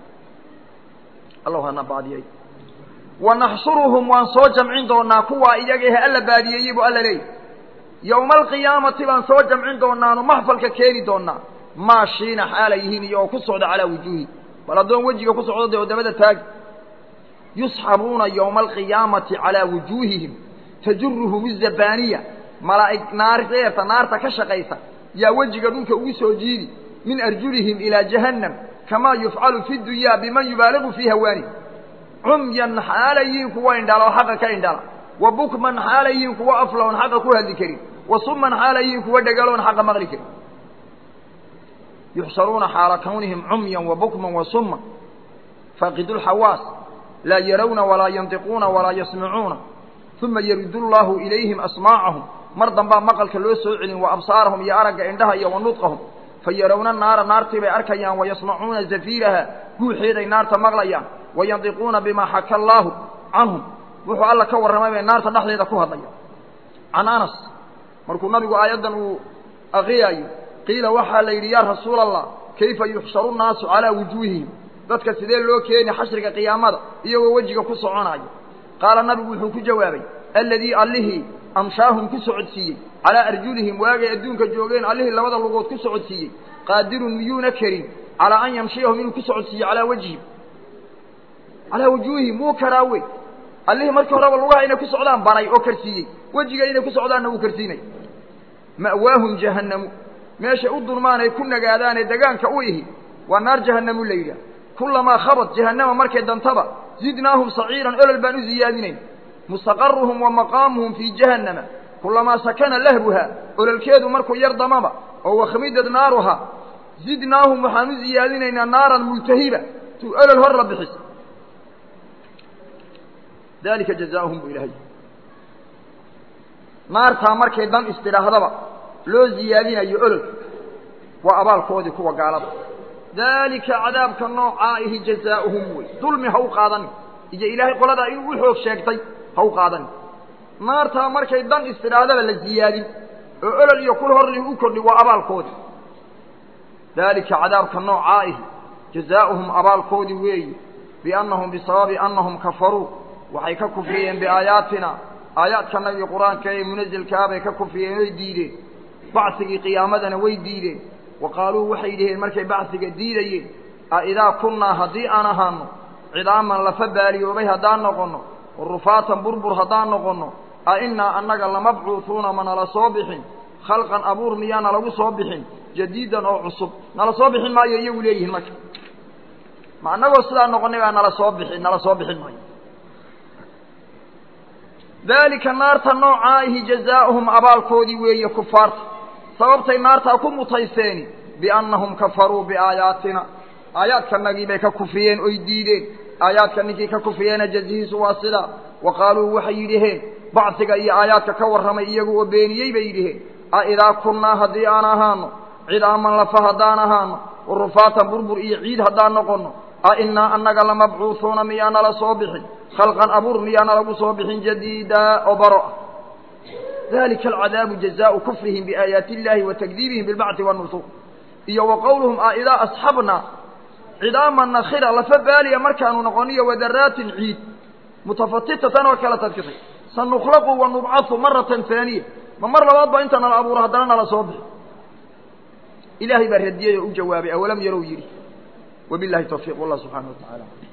alla hana baadiyey wanaxshuruhum waan soo jamcin doonaa kuwaa iyaga ehe alla baadiyeeyey buu alla leeyahy yowma alqiyaamati baan soo jamcin doonaanu maxfalka keeni doonaa maashiina xaalay yihiin iyo oo ku socda calaa wujuuhi bal addoon wejiga ku socdo dee oo dabada taagi yusxabuuna yowma alqiyaamati calaa wujuuhihim tajuruhum izabaaniya malaa'ig naardeerta naarta ka shaqaysa yaa wejiga dhulka ugu soo jiidi min arjulihim ilaa jahannam kamaa yufcalu fi dunyaa biman yubaaligu fii hawaani cumyan xaalay yihiin kuwa indhala oo xaqa ka indhala wa bukman xaalay yihiin kuwa afla oon xaqa ku hadli karin wa suman xaalay yihiin kuwa dhegaloon xaqa maqli karin yuxsharuuna xaala kawnihim cumyan wa bukman wa suman faaqidu lxawaas laa yarawna walaa yantiquuna walaa yasmacuuna uma yaridu llaahu ilayhim asmaacahum mar dambaa maqalka loo soo celin wa absaarahum iyo aragga indhaha iyo wa nudqahum fa yarawna naara naartii bay arkayaan wayasmacuuna zafiiraha guuxeeday naarta maqlayaan wayandiquuna bimaa xaka allaahu canhum wuxuu alla ka warramay bay naarta dhexdeeda ku hadlaya can anas markuu nabigu aayaddan uu aqriyaayo qiila waxaa la yidhi yaa rasuula allah kayfa yuxsharu nnaasu calaa wujuuhihim dadka sidee loo keeni xashriga qiyaamada iyagoo wejiga ku soconaayo qaala nabigu wuxuu ku jawaabay alladii allihii amshaahum ku socodsiiyey calaa arjulihim waagay adduunka joogeen allihii labada lugood ku socodsiiyey qaadirun miyuuna karin calaa an yamshiyahum inuu ku socodsiiyo calaa wajhihim calaa wujuuhihim wuu karaa wey allihii markii horeba lugaha inay ku socdaan baray oo karsiiyey wejiga inay ku socdaanna wuu karsiinay ma'waahum jahannamu meeshay u dulmaan ay ku nagaadaanee degaanka u ihi waa naar jahannamu la yidhaah kullamaa khabad jahannama markay dantaba zidnaahum saciiran olol baan u ziyaadinayn mustaqaruhum wa maqaamuhum fii jahannama kulamaa sakana lahbuha ololkeedu markuu yar damaba oo wakhmidad naaruha zidnaahum waxaan u ziyaadinaynaa naaran multahiba tu olol hor la bixis dalika jazaauhum bu ilahay naartaa markay dan istidhaahdaba loo ziyaadinayo ololka waa abaalkoodii kuwa gaalada daalika cadaabka noocaa ihi jazaauhum wey dulmi ha u qaadanin iyo ilaahay qoladaa inuu u xoog sheegtay ha u qaadanin naartaa markay dan istidhaahdaba la ziyaadin oo olol iyo kul horli u kordhi waa abaalkoodii daalika cadaabka noocaa ihi jazaauhum abaalkoodii weeyi biannahum bisababi annahum kafaruu waxay ka kufriyeen biaayaatina aayaadkanagii qur-aanka ee munazilkaabay ka kufriyeen oy diideen bacsigii qiyaamadana way diideen wa qaaluu waxay dhiheen markay bacsiga diidayeen a idaa kunnaa haddii aan ahaano cidaaman lafa baaliyoobay haddaan noqonno rufaatan burbur haddaan noqonno a innaa annaga lamabcuuhuuna ma nala soo bixin khalqan abuur miyaana lagu soo bixin jadiidan oo cusub nala soo bixin maayo iyagu leeyihiin marka ma annagoo sidaa noqonnay baa nala soo bixin nala soo bixin maayo daalika naarta noocaahi jazaa'uhum abaalkoodii weeye kufaarta sababtay naartaa ku mutayseeni biannahum kafaruu biaayaatina aayaadkanagii bay ka kufriyeen oy diideen aayaadka ninkii ka kufriyeena jazihiisu waa sidaa wa qaaluu waxay yidhaheen bacsiga iyo aayaadka ka warramay iyagu oo beeniyey bay yidhaheen a idaa kunnaa haddii aan ahaano cidaaman lafa haddaan ahaano warufaatan burbur iyo ciid haddaan noqonno a innaa annaga lamabcuuhuuna miyaana la soo bixin khalqan abuur miyaana lagu soo bixin jadiida oo baro ah dalika alcadaabu jazaau kufrihim biaayaati illahi wa takdiibihim bilbacthi wanusuur iyo wa qowluhum a idaa asxabna cidaama nakhira lafa baaliya markaanu noqoniyo wadaraatin ciid mutafatitatan oo kala tadkisay sanukhlaqu wa nubcahu maratan haaniya ma mar labaad baa inta nala abuuro haddana nala soo bixi ilaahay baa radiyey oo u jawaabay awalam yarow yidhi wabilahi tawfiiq wallah subxaana wa tacaala